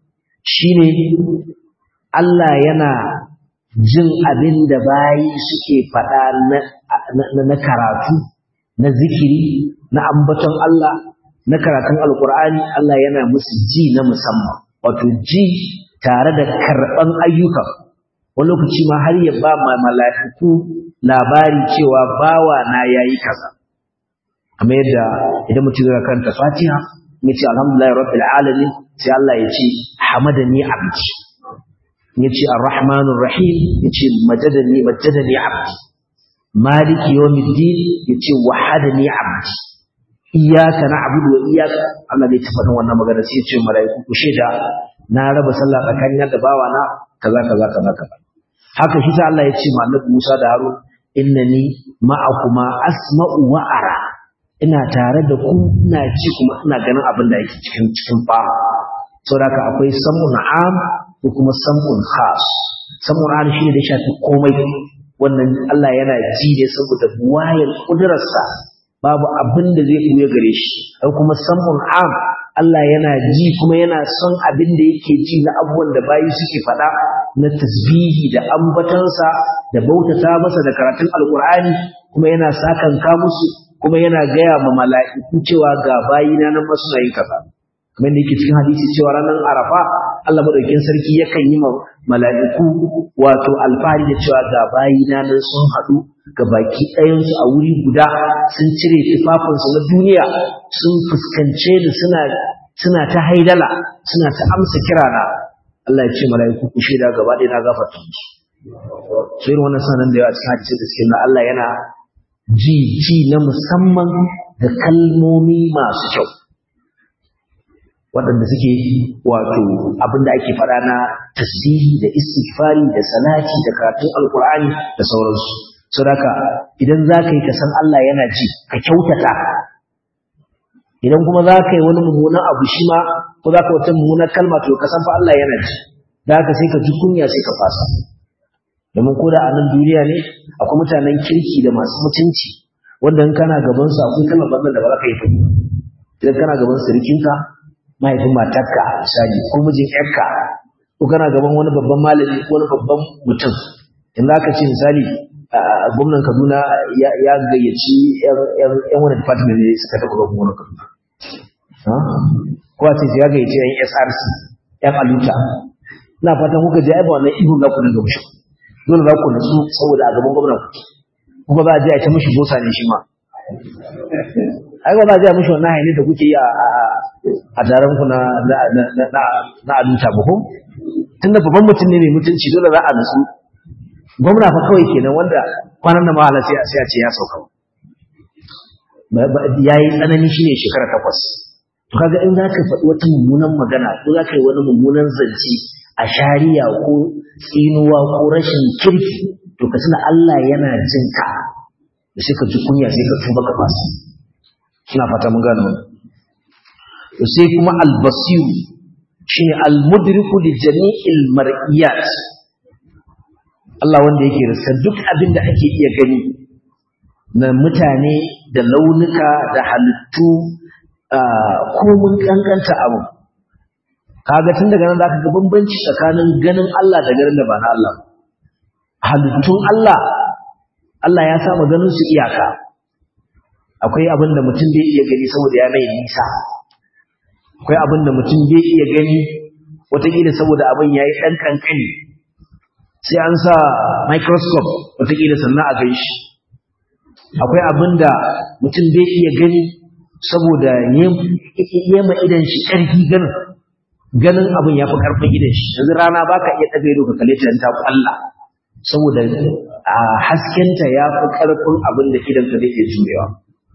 shine Allah yana jin abin da bayi suke faɗa na karatu na zikiri na ambaton Allah na karatun alkur'ani Allah yana musu ji na musamman wato ji tare da karɓan ayyuka wani lokaci ma har ya ba ma mala'iku labari cewa bawa na yayi kaza kamar yadda idan mutum ya karanta Fatiha ya ce alhamdulillah rabbil alamin sai Allah ya ce hamadani abdi ya ce arrahmanur rahim ya ce majadani majadani abdi maliki yawmiddin ya ce wahadani abdi iyyaka na'budu wa iyyaka Allah bai tafi wannan magana sai ya ce mala'iku ku sheda na raba sallah tsakanin da bawa na kaza kaza kaza kaza haka shi sai Allah ya ce ma Annabi Musa da Harun innani ma'akuma asma'u wa ara ina tare da ku ina ci kuma ina ganin abin da yake cikin cikin ba saboda akwai samun am ko kuma samun khas samun am shi ne da shafi komai wannan Allah yana ji ne saboda wayar kudurarsa babu abin da zai buya gare shi ko kuma samun am Allah yana ji kuma yana son abin da yake ji na abubuwan da bayi suke faɗa na tasbihi da ambatansa da bautata masa da karatun alkur'ani kuma yana sakanka musu kuma yana gaya ma mala'iku cewa ga bayina nan masu na yin kaza kamar da yake cikin hadisi cewa ranar arafa Allah madaukakin sarki yakan yi ma mala'iku wato alfahari da cewa ga bayina nan sun haɗu ga baki ɗayansu a wuri guda sun cire tufafinsu na duniya sun fuskance ni suna suna ta haidala suna ta amsa kirana Allah ya ce mala'iku ku shaida gaba ɗaya na gafarta musu sai wannan sanan da yawa cikin hadisi da suke na Allah yana ji ji na musamman da kalmomi masu kyau waɗanda suke wato abin da ake faɗa na tasbihi da istighfari da salati da karatun alkur'ani da sauransu saboda idan za ka yi ka san Allah yana ji ka kyautata idan kuma za ka yi wani mummunan abu shi ma ko za ka wata mummunan kalma to ka san fa Allah yana ji da haka sai ka ji kunya sai ka fasa domin ko da a nan duniya ne akwai mutanen kirki da masu mutunci wanda in kana gaban su akwai kalmar banzan da ba za ka yi ta idan kana gaban sirikinka mahaifin matarka misali ko mijin yarka ko kana gaban wani babban malami ko wani babban mutum in za ka ce misali gwamnan kaduna ya gayyaci yan wani department ne suka taɓa gwamnan wani kaduna ko a ce ya gayyaci yan src yan aluta ina fatan kuka je aiba wannan ihun na kudin gabashin dole za ku nasu saboda a gaban gwamnan kuma za a je a ta mishi bosa ne shi ma ai ba za a je a mishi wannan haini da kuke yi a daren ku na na aluta ba ko tunda babban mutum ne mai mutunci dole za a nasu gwamna fa kawai kenan wanda kwanan da mahala sai a ce ya sauka ya yi tsanani shine shekara takwas to kaga in zaka faɗi wata mummunan magana ko zaka yi wani mummunan zance a shari'a ko tsinuwa ko rashin kirki to ka tuna Allah yana jin ka da sai ka ji kunya sai ka tuba ka fasa kina fata mun gano to sai kuma al-basiru shine al-mudriku li jami'il mar'iyat Allah wanda yake rasa duk abin da ake iya gani na mutane da launuka da halittu komun kankanta abu kaga tun daga nan zaka ga bambanci tsakanin ganin Allah da ganin da ba na Allah halittun Allah Allah ya sa ganin su iyaka akwai abin da mutum bai iya gani saboda ya mai nisa akwai abin da mutum bai iya gani wataƙila saboda abin ya yi ɗan kankani sai an sa microscope wataƙila sannan a gan shi akwai abin da mutum bai iya gani saboda yema idan shi ƙarfi ganin ganin abin ya fi ƙarfin idan shi yanzu rana ba ka iya ɗaga ido ka kalle ta ta ƙwalla saboda a haskenta ya fi ƙarfin abin da idan ka zai iya jurewa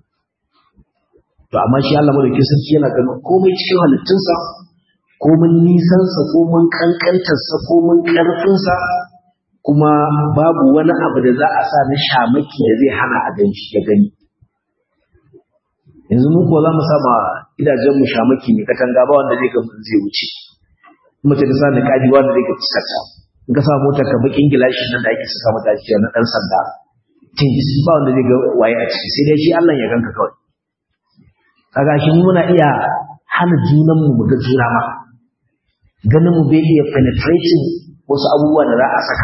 to amma shi Allah madaukakin sarki yana ganin komai cikin halittunsa komin nisansa komin kankantarsa komin ƙarfinsa kuma babu wani abu da za a sa na shamaki da zai hana a gan shi ya gani yanzu mu ko za mu sama gidajen mu shamaki ne katanga ba wanda zai ga mun zai wuce mace ta sa ni kaji wanda zai ga fuskarta in ka sa motar ka bakin gilashi nan da ake saka mata shi na dan sanda tins ba wanda zai ga waye a ciki sai dai shi Allah ya ganka kawai kaga shi muna iya hana junan mu mu ga juna ma ganin mu bai iya penetrating wasu abubuwa da za a saka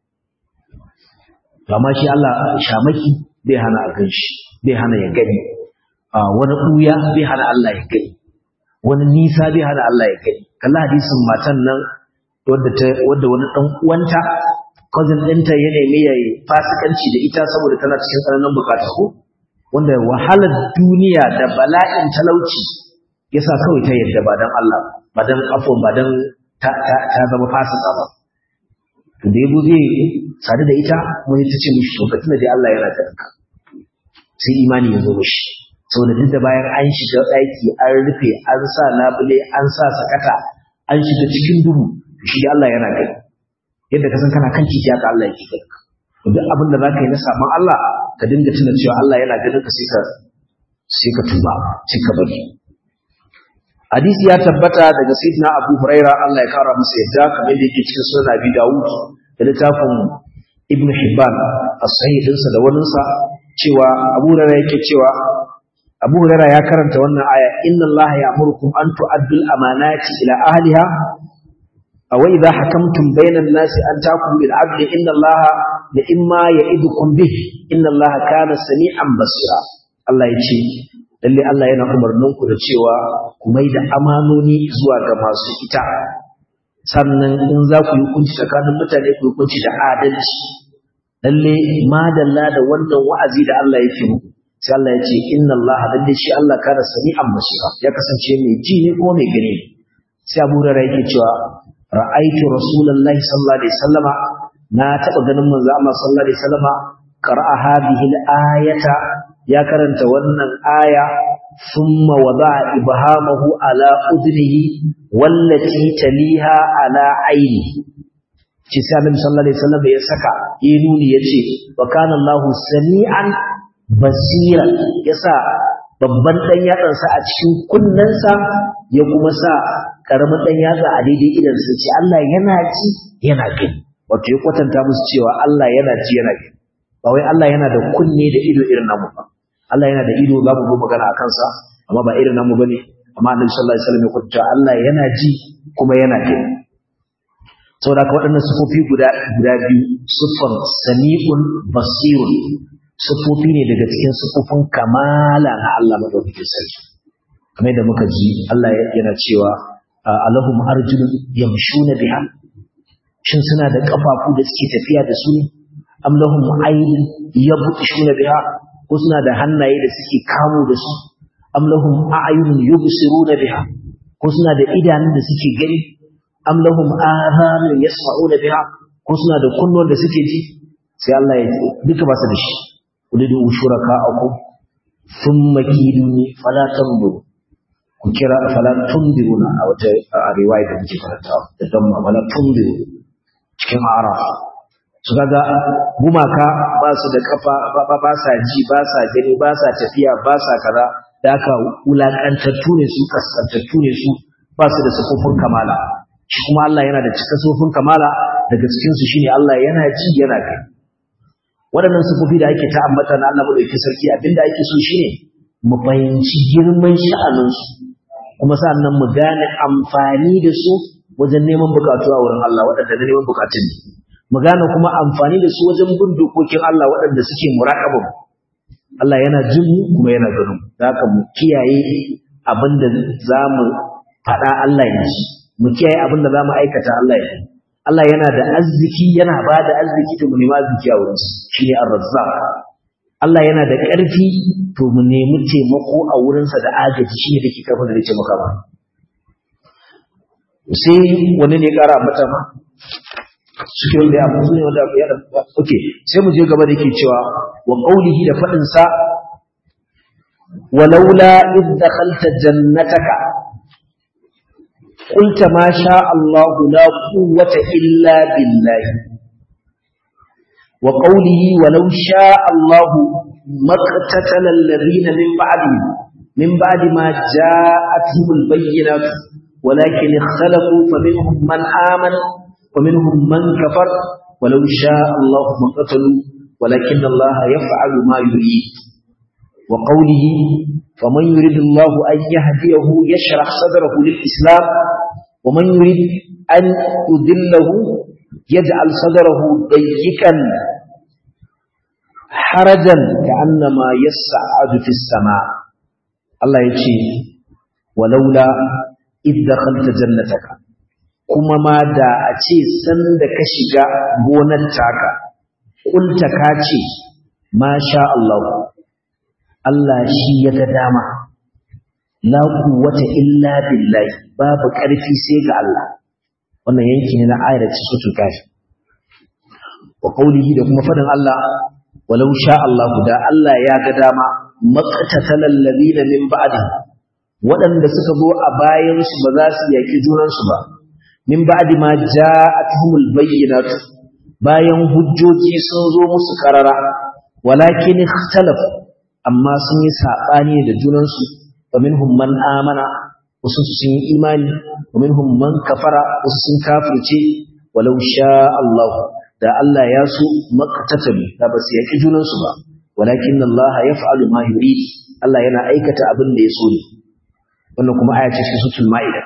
amma shi Allah shamaki bai hana a ganshi bai hana ya gani wani ɓuya bai hana Allah ya gani wani nisa bai hana Allah ya gani kalla hadisin matan nan wadda wani ɗan uwanta cousin ɗinta ya nemi ya yi fasikanci da ita saboda tana cikin tsananin bukata ko wanda wahalar duniya da bala'in talauci ya sa kawai ta yadda ba don Allah ba don afon ba don ta zama fasika ba to da yabo zai sadu da ita wani ta ce mishi to tuna dai Allah yana da ka sai imani ya zo mishi saboda duk da bayan an shiga ɗaki an rufe an sa labule an sa sakata an shiga cikin duhu shi Allah yana gani yadda ka san kana kan titi haka Allah yake gani to duk abin da za ka yi na saman Allah ka dinga tuna cewa Allah yana ganin ka sai ka sai ka tuba sai ka bari hadisi ya tabbata daga sayyidina Abu Huraira Allah ya kara masa yadda kamar da yake cikin sunan Abi Dawud da littafin Ibn Hibban as-sahih dinsa da wannan sa cewa Abu Huraira yake cewa Abu Huraira ya karanta wannan aya inna Allah ya'murukum an tu'addu al-amanati ila ahliha aw idha hakamtum bayna an-nasi an tahkumu bil 'adli inna Allah la imma ya'idukum bih inna Allah kana sami'an basira Allah ya ce lalle Allah yana umarnin ku da cewa ku mai da amanoni zuwa ga masu ita sannan in za ku yi hukunci tsakanin mutane ku yi hukunci da adalci lalle madalla da wannan wa'azi da Allah yake muku sai Allah ya ce inna Allah lalle shi Allah kana sami'an basira ya kasance mai ji ne ko mai gani sai Abu Hurairah yake cewa ra'aitu rasulullahi sallallahu alaihi wasallama na taba ganin manzo Allah sallallahu alaihi wasallama qara'a hadhihi al-ayata ya karanta wannan aya thumma wada'a ibhamahu ala udnihi wallati taliha ala aini ci sai Annabi sallallahu alaihi wasallam ya saka yi nuni yace wa kana Allahu sami'an basira yasa babban dan yatsansa a cikin kunnensa ya kuma sa karamin dan yatsa a daidai idan sa ce Allah yana ji yana gani wato ya kwatanta musu cewa Allah yana ji yana gani ba wai Allah yana da kunne da ido irin namu ba Allah yana da ido za mu zo magana a kansa amma ba irin namu bane amma Annabi sallallahu alaihi wasallam ya kwatanta Allah yana ji kuma yana gani saboda ka waɗannan sufofi guda guda biyu sufan sami'un basirun sufofi ne daga cikin sufofin kamala na Allah madaukakin sarki kamar da muka ji Allah yana cewa alahum arjulun yamshuna biha shin suna da kafafu da suke tafiya da su ne am lahum aydin yabtishuna biha ko suna da hannaye da suke kamo da su am lahum a'yunun yubsiruna biha ko suna da idanun da suke gani am lahum adhanun yasma'una biha ko suna da kunnuwan da suke ji sai Allah ya ce duka ba su da shi ulidu shuraka'akum thumma kiduni fala tanzuru ku kira fala tunziruna a wata riwaya da muke karanta da damma fala tunziru cikin araf su kaga gumaka ba su da kafa ba sa ji ba sa gani ba sa tafiya ba sa kaza da aka wulakantattu ne su kaskantattu ne su ba su da sufofin kamala shi kuma Allah yana da cika sufofin kamala daga cikin su shine Allah yana ji yana gani waɗannan sufofi da ake ta ambata na Allah madaukakin sarki abinda ake so shine mu fahimci girman sha'aninsu kuma sannan mu gane amfani da su wajen neman bukatu a wurin Allah waɗanda na neman bukatun ne mu gane kuma amfani da su wajen bin dokokin Allah waɗanda suke muraƙabin Allah yana jin mu kuma yana ganin mu da haka mu kiyaye abin da za mu faɗa Allah ya ji mu kiyaye abin da za mu aikata Allah ya ji Allah yana da arziki yana ba da arziki to mu nemi arziki a wurinsa shine ar-razzaq Allah yana da ƙarfi to mu nemi taimako a wurinsa da agaji shi ne da ke karfin da zai taimaka ba. Sai wani ne ƙara mata ma? Suke wanda ya abu ne wanda ya da Ok, sai mu je gaba da ke cewa wa ƙaunihi da faɗinsa walaula idh dakhalta jannataka قلت ما شاء الله لا قوة إلا بالله وقوله ولو شاء الله ما اقتتل الذين من بعدهم من بعد ما جاءتهم البينات ولكن اختلفوا فمنهم من آمن ومنهم من كفر ولو شاء الله ما قتلوا ولكن الله يفعل ما يريد وقوله فمن يريد الله أن يهديه يشرح صدره للإسلام wa man yurid an yudillahu yaj'al sadrahu dayyikan harajan ka'annama yas'adu fis sama Allah yace walaula idh dakhalta jannataka kuma ma da a ce san da ka shiga gonar taka kulta ka ce masha Allah Allah shi ya ga dama la quwwata illa billahi babu ƙarfi sai ga Allah wannan yanki ne na ayar suratul kafi wa qawlihi da kuma fadin Allah walau sha Allah da Allah ya ga dama maqtatal ladina min ba'di waɗanda suka zo a bayan su ba za su yaki junan su ba min ba'di ma ja'atuhumul bayyinatu bayan hujjoji sun zo musu karara walakin ikhtalafu amma sun yi sabani da junan su wa minhum man amana wasu sun yi imani wa minhum man kafara wasu sun kafirce walau sha Allah da Allah ya so maqtatalu da ba su yaki junan su ba walakin Allah yaf'alu ma yurid Allah yana aikata abin da ya so ne wannan kuma aya ce cikin suratul maida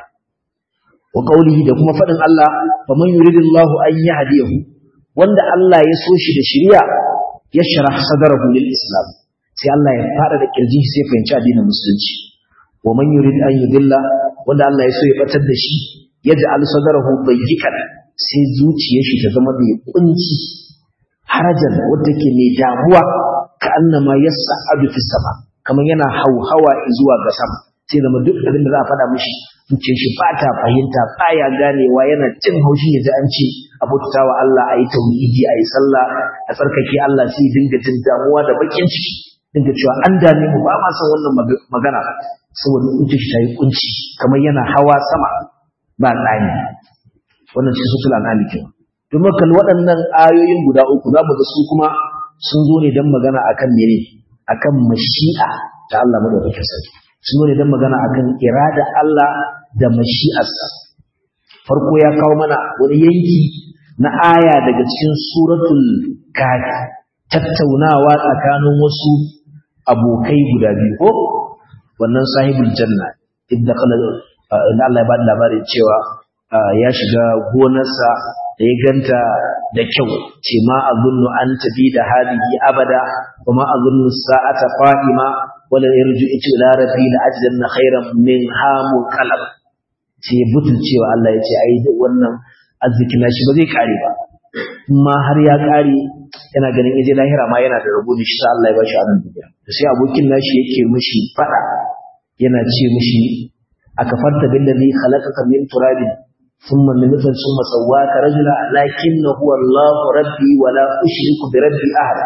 wa qawlihi da kuma fadin Allah faman yuridillahu an yahdiyahu wanda Allah ya so shi da shari'a yashrah sadrahu lil islam sai Allah ya fara da kirji sai fahimci addinin musulunci wa man yurid an yudilla wanda Allah ya so ya batar da shi yaj'al sadrahu dayyikan sai zuciyar shi ta zama mai kunci harajan wanda ke mai damuwa ka annama yas'adu fis sama kamar yana hauhawa zuwa ga sama sai zama duk abin da za a faɗa mishi zuciyar shi ba ta fahimta baya ganewa yana jin haushi ya ji an ce a bautawa Allah a yi tauhidi a yi sallah a tsarkake Allah sai dinga jin damuwa da bakin ciki dinga cewa an dame mu ba ma san wannan magana saboda zuciyar shi ta yi kunci kamar yana hawa sama ba tsani wannan ce sutul anali kenan domin kan waɗannan ayoyin guda uku za mu ga su kuma sun zo ne don magana akan mene akan mashi'a ta Allah madaukakin sarki sun zo ne don magana akan irada Allah da mashi'arsa farko ya kawo mana wani yanki na aya daga cikin suratul kafi tattaunawa tsakanin wasu abokai guda biyu ko wannan sahibul janna inda kala inda Allah ya bada labarin cewa ya shiga gonarsa da ya ganta da kyau ce ma azunnu an tabi da hadihi abada wa ma azunnu sa'ata qa'ima wala yarju ila rabbi la ajdanna khairan min hamu qalb ce butun cewa Allah ya ce ai wannan arziki na shi ba zai kare ba amma har ya kare yana ganin yaje lahira ma yana da rabo ne shi sa Allah ya bashi a nan duniya to sai abokin nashi yake mishi fada yana ce mishi akafarta billazi khalaqaka min turabin ثم من نطفة ثم سواك رجلا لكن هو الله ربي ولا أشرك بربي أحدا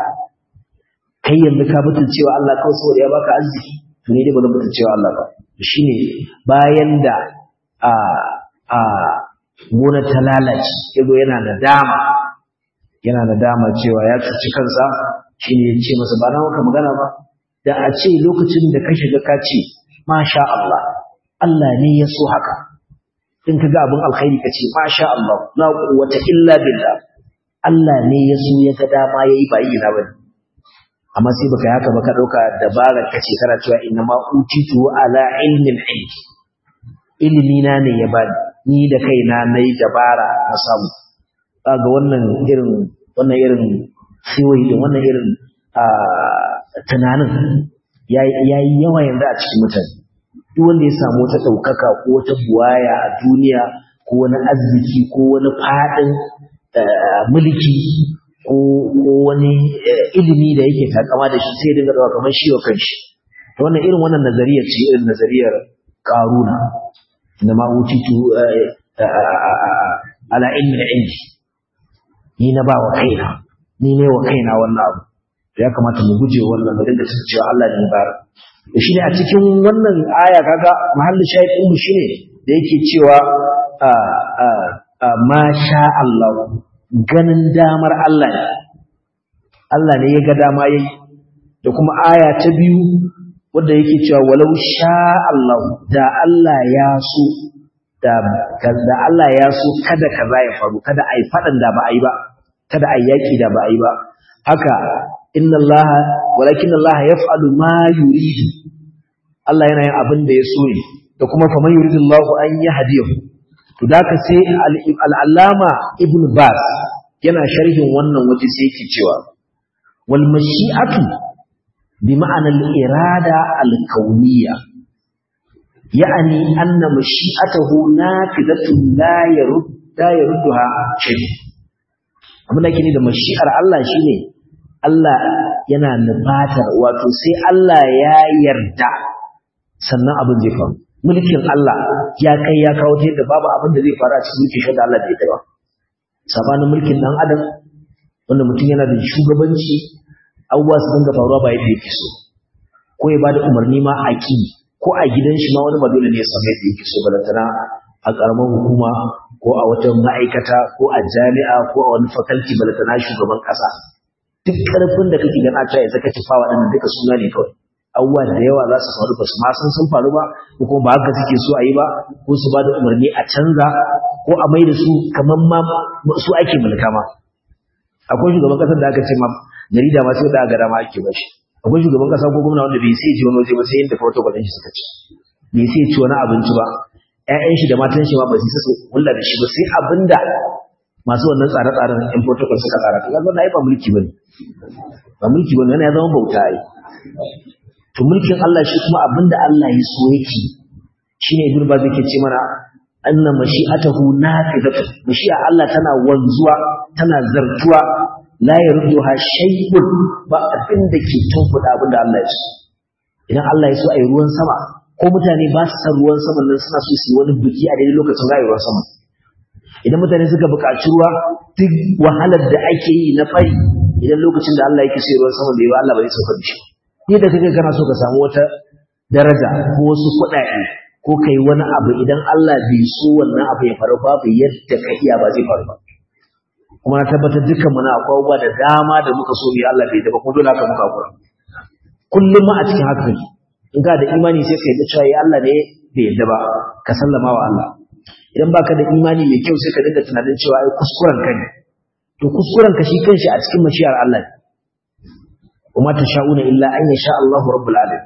kai yanzu ka butun cewa Allah kawai saboda ya baka arziki to ne dai ba zan butun cewa Allah ba shine bayan da a a gona ta lalace yazo yana da dama yana da dama cewa ya cuci kansa shine ya ce masa ba na maka magana ba da a ce lokacin da ka shiga ka ce masha Allah Allah ne ya so haka in ka ga abin alkhairi ka ce masha Allah la quwwata illa billah Allah ne ya so ya ga dama yayi ba yi na bane amma sai baka haka ba ka dauka dabara ka ce kana cewa inna ma utitu ala ilmin indi ilimi na ne ya bani ni da kaina nayi dabara na samu kaga wannan irin wannan irin siwai da wannan irin tunanin yayi yawa yanzu a cikin mutane duk wanda ya samu wata ɗaukaka ko wata buwaya a duniya ko wani arziki ko wani faɗin mulki ko wani ilimi da yake takama da shi sai dinga dawa kamar shi wa kanshi to wannan irin wannan nazariyar ce irin nazariyar karuna na ma utitu ala ilmin indi ni na ba wa kaina ni ne wa kaina wannan abu ya kamata mu guje wannan mu dinga cewa Allah ne ba da shi ne a cikin wannan aya kaga mahallin shahid ɗin mu shine da yake cewa ma sha Allah ganin damar Allah ne Allah ne ya ga dama yayi da kuma aya ta biyu wanda yake cewa walau sha Allah da Allah ya so da da Allah ya so kada kaza ya faru kada ai fadan da ba ai ba kada ai yaki da ba ai ba haka inna Allah walakin Allah yaf'alu ma yuridu Allah yana yin abin da ya so ne da kuma faman yuridullahu an yahdiyahu to da ka sai al'allama ibn bas yana sharhin wannan waje sai yake cewa wal mashi'atu bi ma'anar irada al-kauniyya ya'ani anna mashi'atahu nafidatun la yarud la yarudduha shay abin da yake da mashi'ar Allah shine Allah yana nufatar wato sai Allah ya yarda sannan abin zai faru mulkin Allah ya kai ya kawo ta yadda babu abin da zai faru a cikin mulkin da Allah da ya ba sabanin mulkin dan adam wanda mutum yana da shugabanci abubuwa su dinga faruwa ba yadda yake so ko ya bada umarni ma a ki ko a gidan shi ma wani ba dole ne ya samu yadda yake so balantana a karamar hukuma ko a wata ma'aikata ko a jami'a ko a wani fakalti balantana shugaban kasa duk karfin da kake gana ta ya zaka ci fawa ɗin duka suna ne kawai abubuwa da yawa za su faru ba su ma san sun faru ba ko kuma ba haka suke so a yi ba ko su ba da umarni a canza ko a mai da su kamar ma su ake mulka ma akwai shugaban kasar da aka ce ma jarida ma sai da aka dama ake ba shi akwai shugaban kasa ko gwamna wanda bai sai ji wani waje ba sai yadda protocol ɗin shi suka ci bai sai ci wani abinci ba ƴaƴan shi da matan shi ma ba su su hulla da shi ba sai abinda masu wannan tsare-tsaren yan protocol suka tsara to kaga ai ba mulki bane ba mulki bane yana ya zama bauta ai to mulkin Allah shi kuma abinda Allah ya so yake shine ibn baz yake ce mana anna mashi'atahu nafidatu mashi'a Allah tana wanzuwa tana zartuwa la yarduha shay'un ba abin da ke tunkuda abinda Allah ya so idan Allah ya so ayi ruwan sama ko mutane ba su san ruwan sama nan suna so su yi wani biki a daidai lokacin za a yi ruwan sama idan mutane suka buƙaci ruwa duk wahalar da ake yi na fari idan lokacin da Allah yake so ruwan sama bai ba Allah ba zai sauka da shi ni da kake kana so ka samu wata daraja ko wasu kuɗaɗe ko kai wani abu idan Allah bai so wannan abu ya faru babu yadda ka iya ba zai faru ba kuma na tabbatar dukkan mu na akwai abubuwa da dama da muka so mu Allah bai da ba kuma dole haka muka hakura kullum ma a cikin haka in ka da imani sai ka yi cewa ya Allah ne bai yadda ba ka sallama wa Allah idan baka da imani mai kyau sai ka dinga tunanin cewa ai kuskuren ka ne to kuskuren ka shi kanshi a cikin mashiyar Allah ne وما تشاءون إلا أن يشاء الله رب العالمين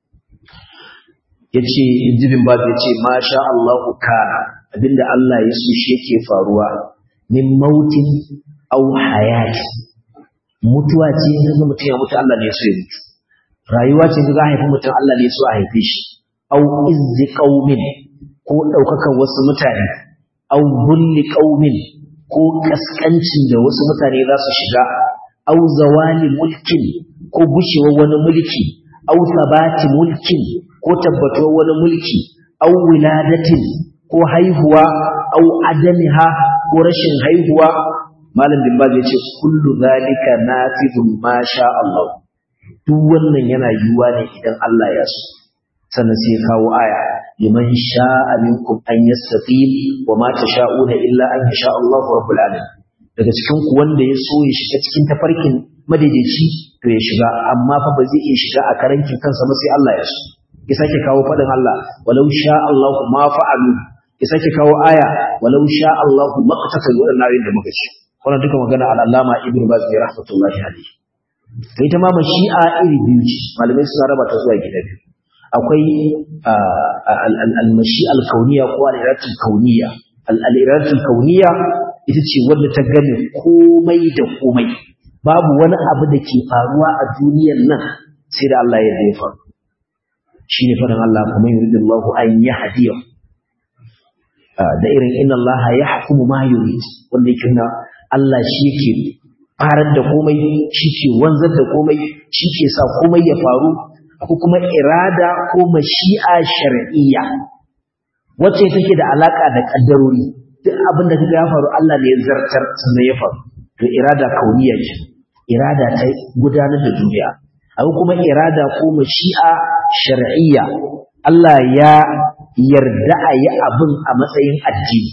yace jibin ba yace ma sha Allahu kana abinda Allah ya so shi yake faruwa min mautin aw hayati mutuwa ce ga mutum ya mutu Allah ne ya so ya mutu rayuwa ce ga haifi mutum Allah ne ya so a haife shi aw izzi qaumin ko daukakan wasu mutane aw bulli qaumin ko kaskancin da wasu mutane za su shiga aw zawali mulkin ko gushewar wani mulki aw sabati mulkin ko tabbatuwar wani mulki aw wiladatin ko haihuwa aw adamiha ko rashin haihuwa malam bin baz yace kullu zalika nafidun ma sha Allah duk wannan yana yiwuwa ne idan Allah ya so sannan sai kawo aya liman sha'a minkum an yastaqim wa ma tasha'una illa an yasha Allahu rabbul alamin daga cikin ku wanda ya so ya shiga cikin tafarkin madaidaici to ya shiga amma fa ba zai iya shiga a karankin kansa ba sai Allah ya so ya sake kawo fadin Allah walau sha Allahu ma fa'alu ya sake kawo aya walau sha Allahu maqtatalu wadannan ayoyin da muka ci wannan duka magana al-Allama Ibn Baz ne rahmatullahi alayhi kai ta ma mashi'a iri biyu ce malamai suna raba ta zuwa gida biyu akwai al-mashi'a al-kauniyya ko al-iradatul kauniyya al-iradatul kauniyya ita ce wanda ta gane komai da komai babu wani abu da ke faruwa a duniyar nan sai da Allah ya zai faru shi ne faɗin Allah kuma yuridu Allah an yi hadiya da irin inna Allah ya hukumu ma yurid wanda yake na Allah shi yake farar da komai shi ke wanzar da komai shi ke sa komai ya faru ko kuma irada ko mashi'a shar'iyya wacce take da alaka da kaddarori duk abin da kaga ya faru Allah ne ya zartar sannan ya faru to irada kauniya ce irada ta gudanar da duniya abu kuma irada ko mashi'a shar'iyya Allah ya yarda a yi abin a matsayin addini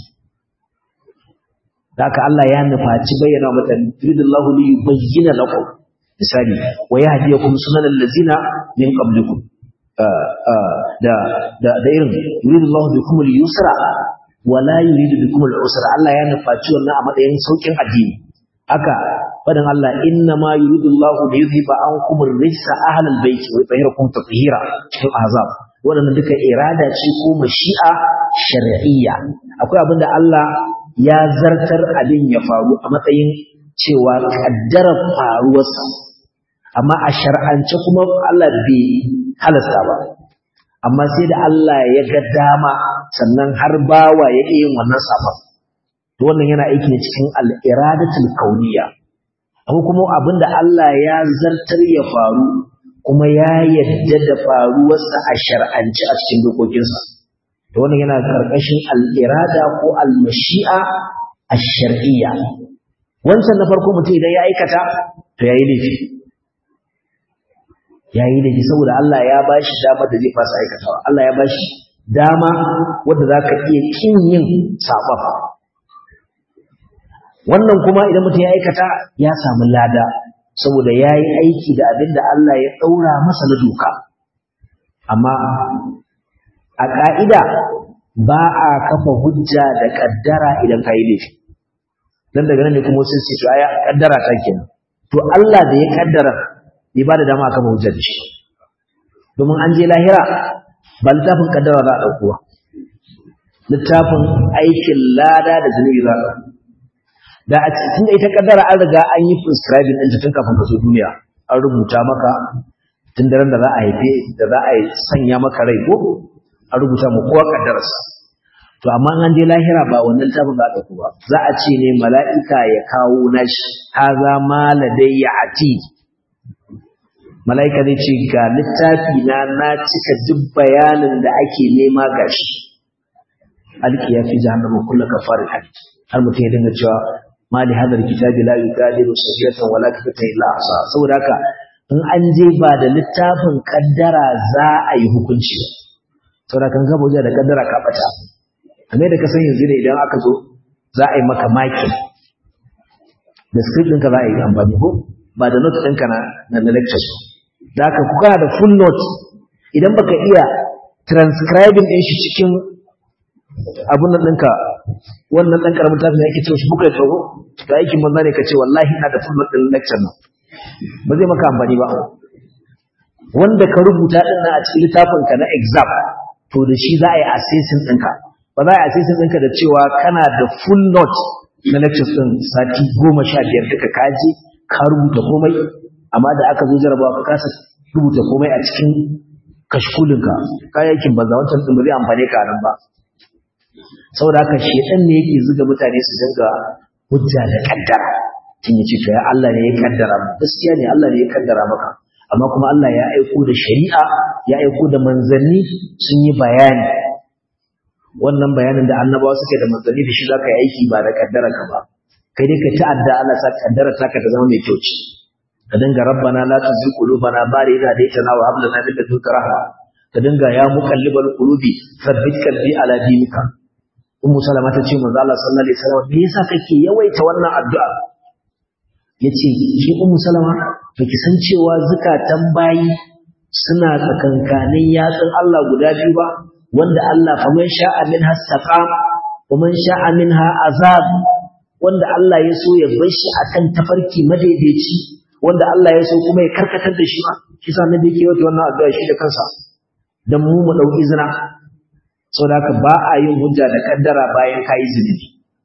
haka Allah ya nufaci bayyana wa mutane yuridullahu li yubayyana lakum misali wa yahdiyakum sunanal ladzina min qablikum da da da irin yuridullahu bikum al-yusra wa la yuridu bikum al-usra Allah ya nufaci wannan a matsayin saukin addini haka fadan Allah inna ma yuridullahu li yuzhiba ankum ar-rijsa ahlal bayt wa yutahhirakum tatheera cikin azab waɗannan duka irada ce ko mashi'a shar'iyya akwai abin da Allah ya zartar abin ya faru a matsayin cewa kaddarar faruwarsa amma a shar'ance kuma Allah bai halasta ba amma sai da Allah ya ga dama sannan har bawa ya iya yin wannan sabon to wannan yana aiki ne cikin al-iradatul kauniyya akwai kuma abin da Allah ya zartar ya faru kuma ya yadda da faruwarsa a shar'ance a cikin dokokinsa to wannan yana karkashin al-irada ko al-mashi'a ash-shar'iyya wancan na farko mutum idan ya aikata to yayi laifi yayi laifi saboda Allah ya bashi dama da zai fasa aikatawa Allah ya bashi dama wanda zaka iya kin yin sabon wannan kuma idan mutum ya aikata ya samu lada saboda ya yi aiki da abin da Allah ya ɗaura masa na doka amma a ƙa'ida ba a kafa hujja da ƙaddara idan ka yi laifi don daga nan ne kuma sun ce aya ƙaddara ta kenan to Allah da ya ƙaddara bai ba da dama a kafa hujja da shi domin an je lahira ba littafin ƙaddara za a ɗaukuwa littafin aikin lada da zunubi za a ɗauka da a cikin da ita kaddara an riga an yi prescribing ɗin tun kafin ka zo duniya an rubuta maka tun daren da za a haife da za a sanya maka rai ko an rubuta mu kowa kaddararsa to amma an je lahira ba wannan littafin za a ɗauko ba za a ce ne mala'ika ya kawo nashi haza ma ladayya ati mala'ika zai ce ga littafi na na cika duk bayanin da ake nema gashi alkiya fi jahannama kullu kafarin hadid har mutum ya dinga cewa ma li hadar kitabi la yugadiru saghiratan wala kabiratan illa ahsa saboda haka in an je ba da littafin kaddara za a yi hukunci saboda kan gaba wajen da kaddara ka bata kamar da ka san yanzu ne idan aka zo za a yi maka maki da script ɗinka za a yi amfani ko ba da note ɗinka na na lectures da haka ku kana da full note idan baka iya transcribing ɗin shi cikin abun nan ɗinka wannan ɗan ƙaramin tafi ne ake cewa shi buka tsoho ga aikin banza ne ka ce wallahi ina da full ɗin lecture nan ba zai maka amfani ba wanda ka rubuta ɗin nan a cikin littafin ka na exam to da shi za a yi assessing ɗinka ba za a yi assessing ɗinka da cewa kana da full note na lectures ɗin sati goma sha biyar duka kaji ka rubuta komai amma da aka zo jarabawa ka kasa rubuta komai a cikin kashkulinka kayayyakin banza wancan ɗin ba zai amfane ka nan ba saboda haka shedan ne yake zuga mutane su dinga hujja da kaddara kin yace to ya Allah ne ya kaddara mu gaskiya ne Allah ne ya kaddara maka amma kuma Allah ya aiko da shari'a ya aiko da manzanni sun yi bayani wannan bayanin da annabawa suke da manzanni da shi zaka yi aiki ba da kaddara ka ba kai dai ka ta'adda Allah sa kaddara taka ta zama mai kyau ce ka dinga rabbana la tuzigh qulubana ba'da idh hadaytana wa hab lana min ladunka rahma ka dinga ya muqallibal qulubi thabbit qalbi ala dinika ummu salama ta ce manzo Allah sallallahu alaihi wasallam me yasa kake yawaita wannan addu'a yace ki ummu salama baki san cewa zakatan bayi suna tsakankanin yatsun Allah guda biyu ba wanda Allah faman sha'a minha saqam wa man sha'a minha azab wanda Allah ya so ya bar shi akan tafarki madaidaici wanda Allah ya so kuma ya karkatar da shi ba kisa ne da yake yawaita wannan addu'a shi da kansa dan mu mu dauki izina saboda haka ba a yin hujja da kaddara bayan kayi zunubi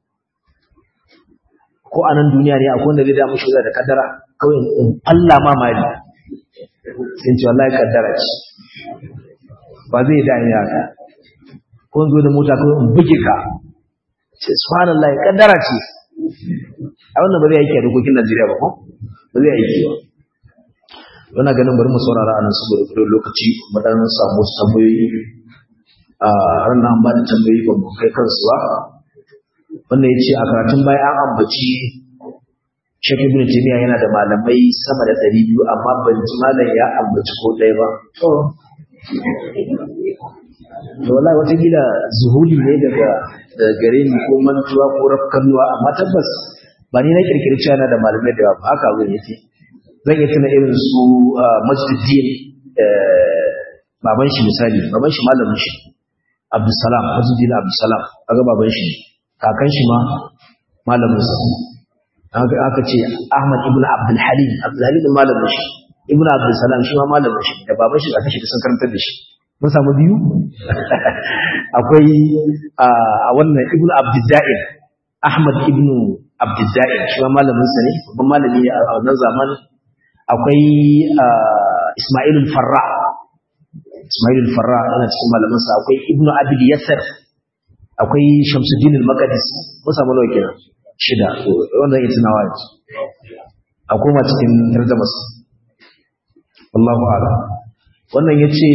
ko a nan duniya ne akwai wanda zai damu shi da kaddara kawai in Allah ma mali sai ce wallahi kaddara ce ba zai da ni haka ko in zo da mota kawai in buge ka ce subhanallah kaddara ce a wannan ba zai aiki a dokokin Najeriya ba ko ba zai aiki ba wannan ganin bari mu saurara a nan saboda lokaci mu dan samu tambayoyi a ranar an ba da tambayi ba mu kai kansu ba wannan ya ce a karatun baya an ambaci Sheikh Ibn Taymiyyah yana da malamai sama da ɗari biyu amma ban ji malam ya ambaci ko ɗaya ba. Da wallahi watakila zuhuli ne daga daga gare ni ko mantuwa ko rafkanuwa amma tabbas ba ni na kirkiri cewa yana da malamai da yawa ba haka abin yake. Zan iya tuna irin su Majduddin baban shi misali baban shi malamin shi Abdulsalam Majduddin Abdulsalam kaga baban shi kakan shi ma malamin sa aka ce Ahmad ibn Abdul Halim Abdul Halim malamin shi ibn Abdul Salam shi ma malamin shi da baban shi aka shi sun karantar da shi mun samu biyu akwai a wannan ibnu abdidda'in ahmad ibnu abdidda'in shi ma malamin sa ne babban malami ne a wannan zamanin akwai ismailul farra ismailul farra yana cikin malamin sa akwai ibnu abid yasir akwai shamsuddin al-maqdis mun samu nawa kenan shida wannan ita nawa ne a koma cikin tarjumas wallahu a'lam wannan yace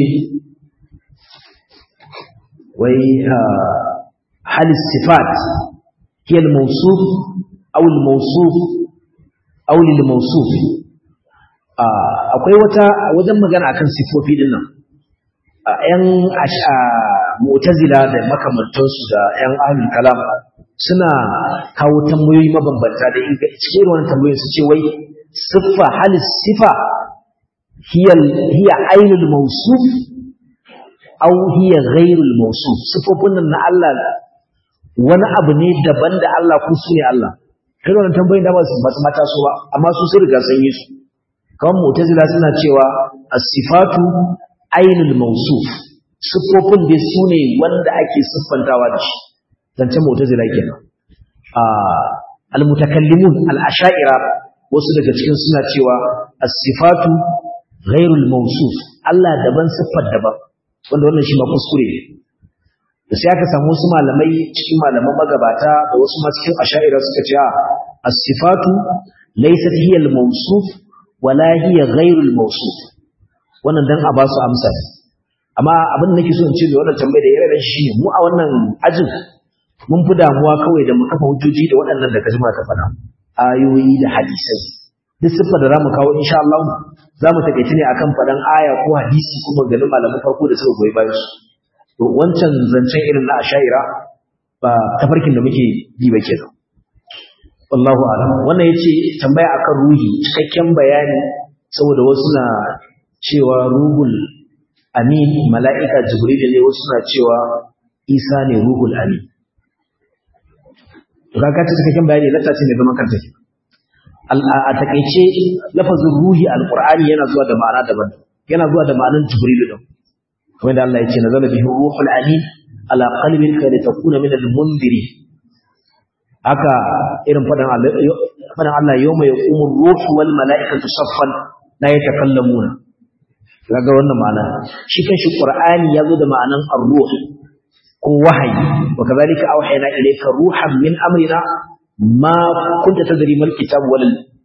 wai hal sifat hiya al-mawsuf aw al-mawsuf aw lil-mawsuf akwai wata wajen magana akan sifofi din nan ‘yan mu'tazila da makamantansu da ‘yan ahlul kalam suna kawo tambayoyi mabambanta da in cikin wannan tambayoyin su ce wai siffa halis sifa hiya ainul mawsuf aw hiya ghairul mawsuf sifofin nan na Allah wani abu ne daban da Allah ko su ne Allah kai wannan tambayoyin da ba su mata su ba amma su sun riga sun yi su kawai mu'tazila suna cewa as-sifatu ainul mawsuf sifofin dai su ne wanda ake siffantawa da shi zancen mu'tazila kenan a al-mutakallimun al-asha'ira wasu daga cikin suna cewa as-sifatu ghairul mawsuf Allah daban siffar daban wanda wannan shi ma kuskure ne da sai aka samu wasu malamai cikin malaman magabata da wasu ma cikin asha'ira suka ce as-sifatu laysat hiya al-mawsuf wala hiya ghairul mawsuf wannan dan a ba su amsa amma abin da nake so in ce da wannan tambayar da irin shi mu a wannan ajin mun fi damuwa kawai da mu kafa hujjoji da waɗannan da kajima ta faɗa ayoyi da hadisai duk siffar da zamu kawo insha Allah zamu takeice ne akan faɗan aya ko hadisi ko maganin malaman farko da suka goyi bayan su to wancan zancen irin na ashaira ba tafarkin da muke bi ba kenan wallahu a'lam wannan yace tambaya akan ruhi cikakken bayani saboda wasu na cewa ruhul amin mala'ika jibril ne wasu na cewa isa ne ruhul amin to kaga ta cikakken bayani latta ce ne zaman kanta a takeice lafazin ruhi alqur'ani yana zuwa da ma'ana daban yana zuwa da ma'anar jibril din kamar da Allah ya ce nazala bihi ruhul amin ala qalbika litakuna min al-mundirin haka irin fadan Allah fadan Allah yawma yaqumu ruhu wal mala'ikatu saffan la yatakallamuna kaga wannan ma'ana shi kanshi qur'ani yazo da ma'anan ar-ruh ko wahayi wa kadhalika awhayna ilayka ruhan min amrina ma kunta tadri mal kitab wal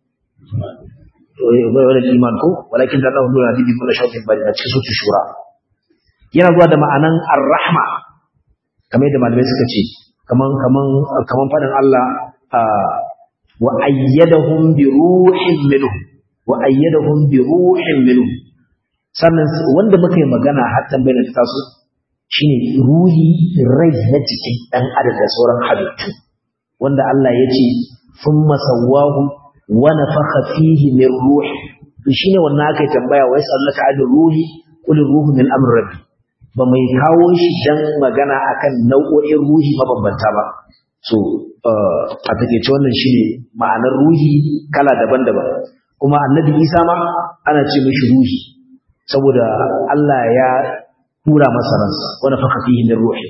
wal iman ko walakin da Allah nuna dibi kullu shay'in bari a cikin sutu shura yana zuwa da ma'anan ar-rahma kamar yadda malamai suka ce kaman kaman kaman fadin Allah wa ayyadahum bi ruhin minhu wa ayyadahum bi ruhin minhu sannan wanda muka yi magana har tambayar ta taso shine ruhi rai na cikin dan adam da sauran halittu wanda Allah ya ce thumma sawwahu wa nafakha fihi min ruhi to shine wannan aka yi tambaya wai sallaka ad ruhi qul ruhu min amri rabbi ba mai kawo shi dan magana akan nau'o'in ruhi mabambanta ba so a takeice wannan shine ma'anar ruhi kala daban-daban kuma annabi Isa ma ana ce mishi ruhi saboda Allah ya tura masa ransa wani faka fihi min ruhi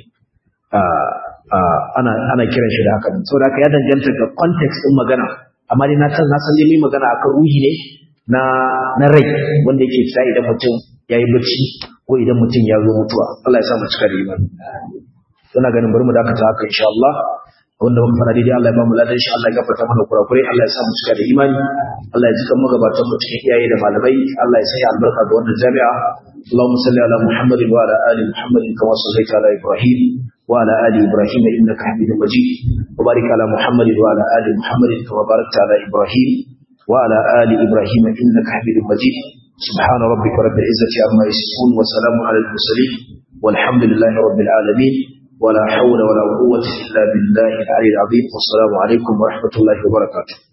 ana ana kiran shi da haka saboda haka ya danganta ga context din magana amma dai na san na san dai magana akan ruhi ne na na rai wanda yake fita idan mutum yayi bacci ko idan mutum ya zo mutuwa Allah ya sa mu cika da imani ina ganin bari mu dakata haka insha Allah wanda muka fara daidai Allah ya ba mu ladan shi Allah ya gafarta mana kurakurai Allah ya sa mu cika da imani Allah ya ji kan magabatan mu cikin iyaye da malamai Allah ya sanya albarka ga wannan jami'a Allahumma salli ala Muhammad wa ala ali Muhammad kama sallaita ala Ibrahim wa ala ali Ibrahim innaka Hamidum Majid wa barik ala Muhammad wa ala ali Muhammad kama barakta ala Ibrahim wa ala ali Ibrahim innaka Hamidum Majid سبحان ربك رب العزة عما يصفون وسلام على المرسلين والحمد لله رب العالمين ولا حول ولا قوة إلا بالله العلي العظيم والسلام عليكم ورحمة الله وبركاته